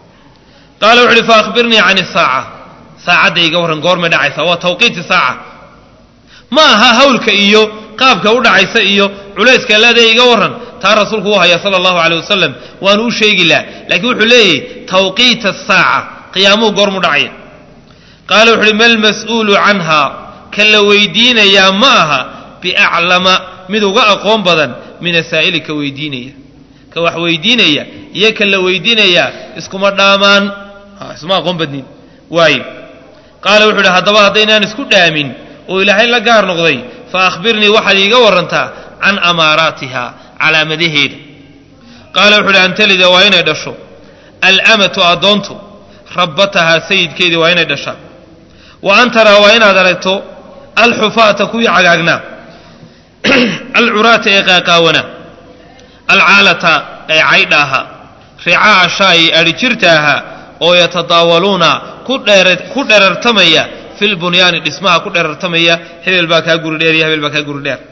qaala wuxu uhi faahbirnii can isaaca saacadda iga warran goormay dhacaysa waa tawqiiti saaca ma aha hawlka iyo qaabka u dhacaysa iyo culayska leeda iga warran taa rasuulku u haya sala allahu caleyh wasalam waanu u sheegi laha laakiin wuxuu leeyahy tawqiita asaaca qiyaamuhu goormu dhacaya qaala wuxu uhi mal mas'uulu canha ka la weydiinayaa ma aha biaclama mid uga aqoon badan min asaa'ili ka weydiinaya ka wax weydiinaya iyo ka la weydiinayaa iskuma dhaamaan isma aqoon badnin waayo qaala wuxu uhi haddaba haddaynaan isku dhaamin oo ilaahay la gaar noqday fa akhbirnii waxaad iiga warrantaa can amaaraatiha calaamadaheeda qaala wuxu uhi an talida waa inay dhasho alamatu addoontu rabbatahaa sayidkeedii waa inay dhashaa wa an taraa waa inaad aragto alxufaata kuwii cagaagnaa alcuraata ee qaaqaawana alcaalata ee caydha ahaa ricaa shaa'i adhi jirta ahaa oo yatadaawaluuna ku dherartamaya filbunyaani dhismaha ku dherartamaya hebel baa kaa guri dheer iyo hebel baa kaa guri dheer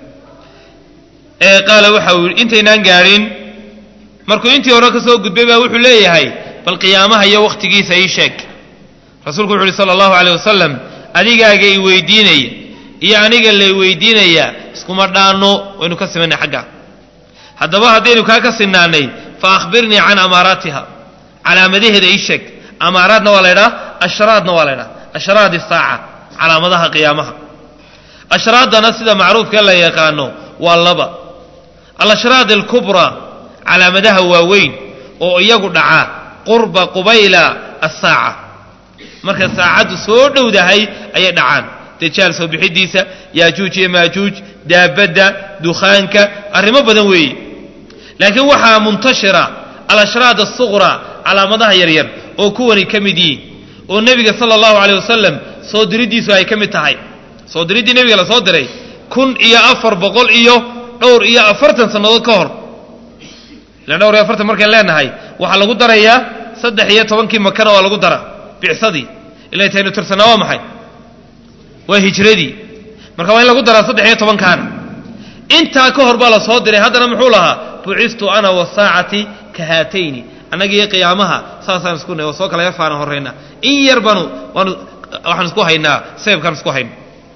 ee qaala waxa uu yidhi intaynaan gaadhin markuu intii hore ka soo gudbay baa wuxuu leeyahay bal qiyaamaha iyo wakhtigiisa ii sheeg rasuulku wuxu uhi sala allahu caleyh wasalam adigaaga i weydiinaya iyo aniga lay weydiinaya iskuma dhaanno waynu ka simanay xagga haddaba haddaynu kaa ka sinaanay fa akhbirnii can amaaraatiha calaamadaheeda ii sheeg amaaraadna waa la ydhaha ashraadna waa la ydhaha ashraad isaaca calaamadaha qiyaamaha ashraaddana sida macruufkee la yaqaano waa laba alashraad alkubraa calaamadaha waaweyn oo iyagu dhaca qurba qubayla asaaca marka saacaddu soo dhowdahay ayay dhacaan dajaal soo bixidiisa yaajuuj iyo maajuuj daabadda dukhaanka arrimo badan weeye laakiin waxaa muntashira alashraad asuqra calaamadaha yaryar oo kuwani ka mid yihiin oo nebiga sala allahu caleyh wasalam soo diriddiisu ay ka mid tahay soo diriddii nebiga la soo diray kun iyo afar boqol iyo dhowr iyo afartan sannadood ka hor ilan dhowr iyo afartan markaan leenahay waxaa lagu darayaa saddex iyo tobankii makana waa lagu dara bicsadii ilay taynu tirsanaa waa maxay waa hijradii marka waa in lagu daraa saddex iyo tobankaana intaa ka hor baa la soo diray haddana muxuu lahaa bucistu ana wasaacati ka haatayni annagii qiyaamaha saasaan isku nahy oo soo kala yafaana horrayna in yar baanu waanu waxaan isku haynaa seebkaan isku hayna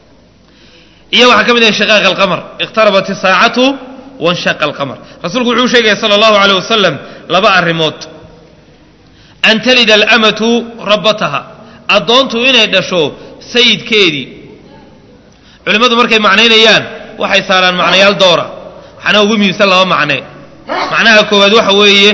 iyo waxaa ka mid yahay shaqaaqa alqamar iqtarabat isaacatu wanshaqa alqamar rasuulku wuxuu sheegaya sala allahu aleyh wasalam laba arrimood an talida alamatu rabbataha addoontu inay dhasho sayidkeedii culimmadu markay macnaynayaan waxay saaraan macnayaal doora waxaana ugu muhiimsan laba macne macnaha koowaad waxa weeye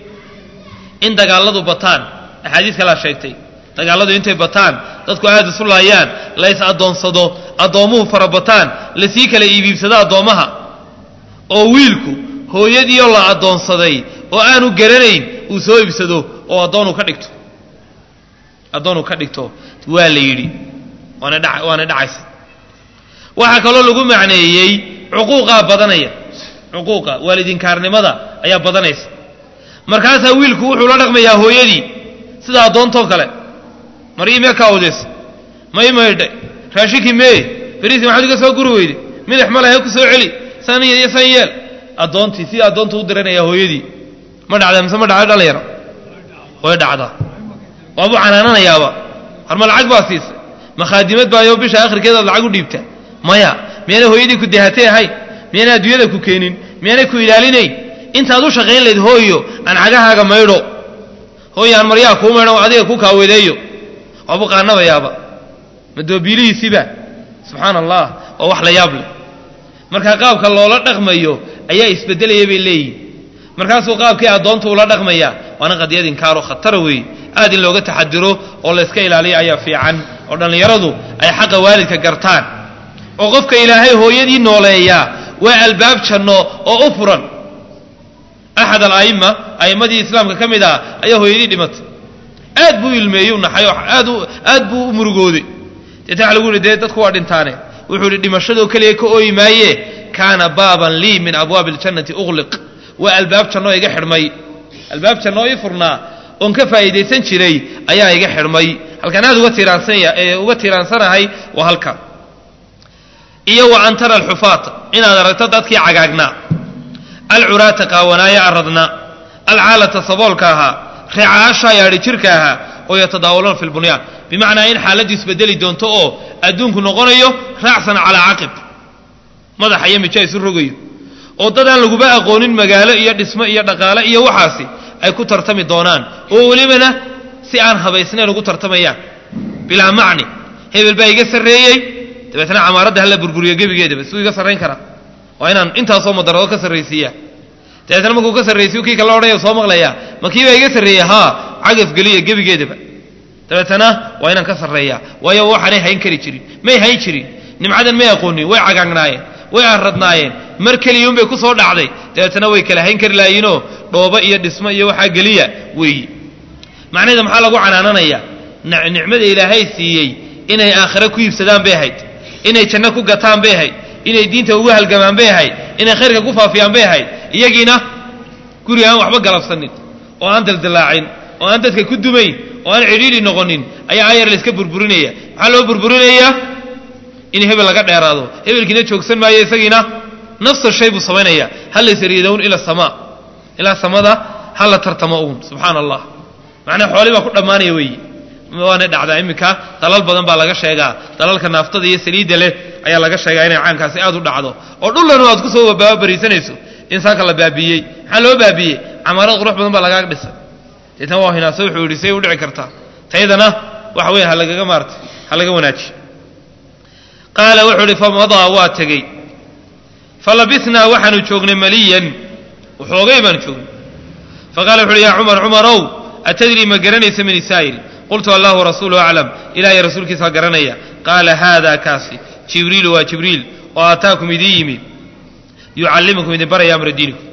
in dagaalladu bataan axaadiis kalaa sheegtay dagaalladu intay bataan dadku aada isu laayaan la ys addoonsado addoommuhu fara bataan lasii kala iibiibsado addoommaha oo wiilku hooyadiioo la addoonsaday oo aanu garanayn uu soo iibsado oo addoonu ka dhigto addoonu ka dhigto waa la yidhi waana dha waana dhacaysa waxaa kaloo lagu macneeyey cuquuqaa badanaya cuquuqa waalidinkaarnimada ayaa badanaysa markaasaa wiilku wuxuu la dhaqmayaa hooyadii sida addoontoo kale marii mee kaa odeys may maydhay raashinkii mee beriisi maxaad iga soo guri weyde midax ma lahe ku soo celi san iyo san yeel addoontii si addoontu u diranayaa hooyadii ma dhacda mise ma dhacda dhalinyaro way dhacdaa waabuu canaananayaaba harma lacag baa siisay makhaadimad baayo bisha akhirkeedaad lacag u dhiibta maya miyaanay hooyadii ku dahatay ahayn miyaanay adduunyada ku keenin miyaanay ku ilaalinayn intaad u shaqayn layd hooyo aan cagahaaga maydho hooyo aan maryaha kuu maydho adiga ku kaawedeeyo waabuu qaanabayaaba madoobiilihiisiiba subxaana allah waa wax la yaab leh markaa qaabka loola dhaqmayo ayaa isbedelaya bay leeyihin markaasuu qaabkii addoontu ula dhaqmaya waana qadiyad inkaaro khatara weeye aad in looga taxadiro oo layska ilaaliyo ayaa fiican oo dhallinyaradu ay xaqa waalidka gartaan oo qofka ilaahay hooyadii nooleeyaa waa albaab janno oo u furan axad ala'imma a'immadii islaamka ka mid ah ayaa hooyadii dhimatay aad buu ilmeeyey u naxay oo aad u aad buu u murugooday deeta waxa lagu yihi dee dadku waa dhintaane wuxuu yidhi dhimashadoo keliya ka ooyi maaye kaana baaban lii min abwaabi aljannati uqliq waa albaab jannoo iga xidhmay albaab jannoo ii furnaa oon ka faa'iidaysan jiray ayaa iga xidhmay halkaan aad uga tiiraansanya ee uga tiiraansanahay waa halkan iyo wa an tara alxufaata inaad aragto dadkii cagaagnaa alcuraata qaawanaaya aradna alcaalata saboolka ahaa ricaasha yaadhi jirka ahaa oo yatadaawaluna fi lbunyaan bimacnaa in xaaladdu isbedeli doonto oo adduunku noqonayo raacsan calaa caqib madaxa iyo mija isu rogayo oo dad aan laguba aqoonin magaalo iyo dhismo iyo dhaqaale iyo waxaasi ay ku tartami doonaan oo welibana si aan habaysnayn ugu tartamayaan bilaa macni hebel baa iga sarreeyey dabeetna camaaradda hala burburiyo gebigeedaba suu iga sarrayn karaa waa inaan intaasoo madarado ka sarraysiiyaa dabeetna markuu ka sarraysiyo kii kala odhanaya soo maqlayaa ma kii baa iga sarreeyey haa cagaf geliya gebigeedaba dabeetana waa inaan ka sarreeyaa waayo waxaanay hayn kari jirin may hayn jirin nimcadan may aqoonin way cagaagnaayeen way arradnaayeen mar keliyuunbay ku soo dhacday dabeetana way kala hayn kari laayiinoo dhoobo iyo dhismo iyo waxaa geliya weeyi macnaheeda maxaa lagu canaananayaa nicmada ilaahay siiyey inay aakhire ku iibsadaan bay ahayd inay janno ku gataan bay ahayd inay diinta ugu halgamaan bay ahayd inay khayrka ku faafiyaan bay ahayd iyagiina guri aan waxba galabsanin oo aan daldallaacin oo aan dadka ku dumayn oo aan cidhiidhi noqonin ayaa ayar layska burburinaya maxaa loo burburinayaa in hebel laga dheeraado hebelkiina joogsan maayo isagiina nafsa shay buu samaynaya ha laysariidown ila samaa ilaa samada ha la tartamo uun subxaana allah macnaa xooli baa ku dhammaanaya weeye waana dhacdaa iminka dalal badan baa laga sheegaa dalalka naaftada iyo saliidda leh ayaa laga sheegaa inay caankaasi aad u dhacdo oo dhullanu aad kusoo baabariisanayso insaanka la baabiiyey maxaa loo baabiiyey camaarad qurux badan baa lagaaga dhisay deetna waa hinaaso wuxuu yidhi say u dhici kartaa taydana waxa weeye ha lagaga maartay ha laga wanaajiyo qaala wuxuu idhi famadaa waa tegey falabisnaa waxaanu joognay maliyan waxoogay baanu joognay faqala wuxu uhi yaa cumar cumarow atadrii ma garanaysa min isaa'il qultu allahu warasuuluhu aclam ilahay rasuulkiisaa garanaya qaala haada kaasi jibriilu waa jibriil oo aataakum idiin yimi yucallimukum idin baraya amra diinikum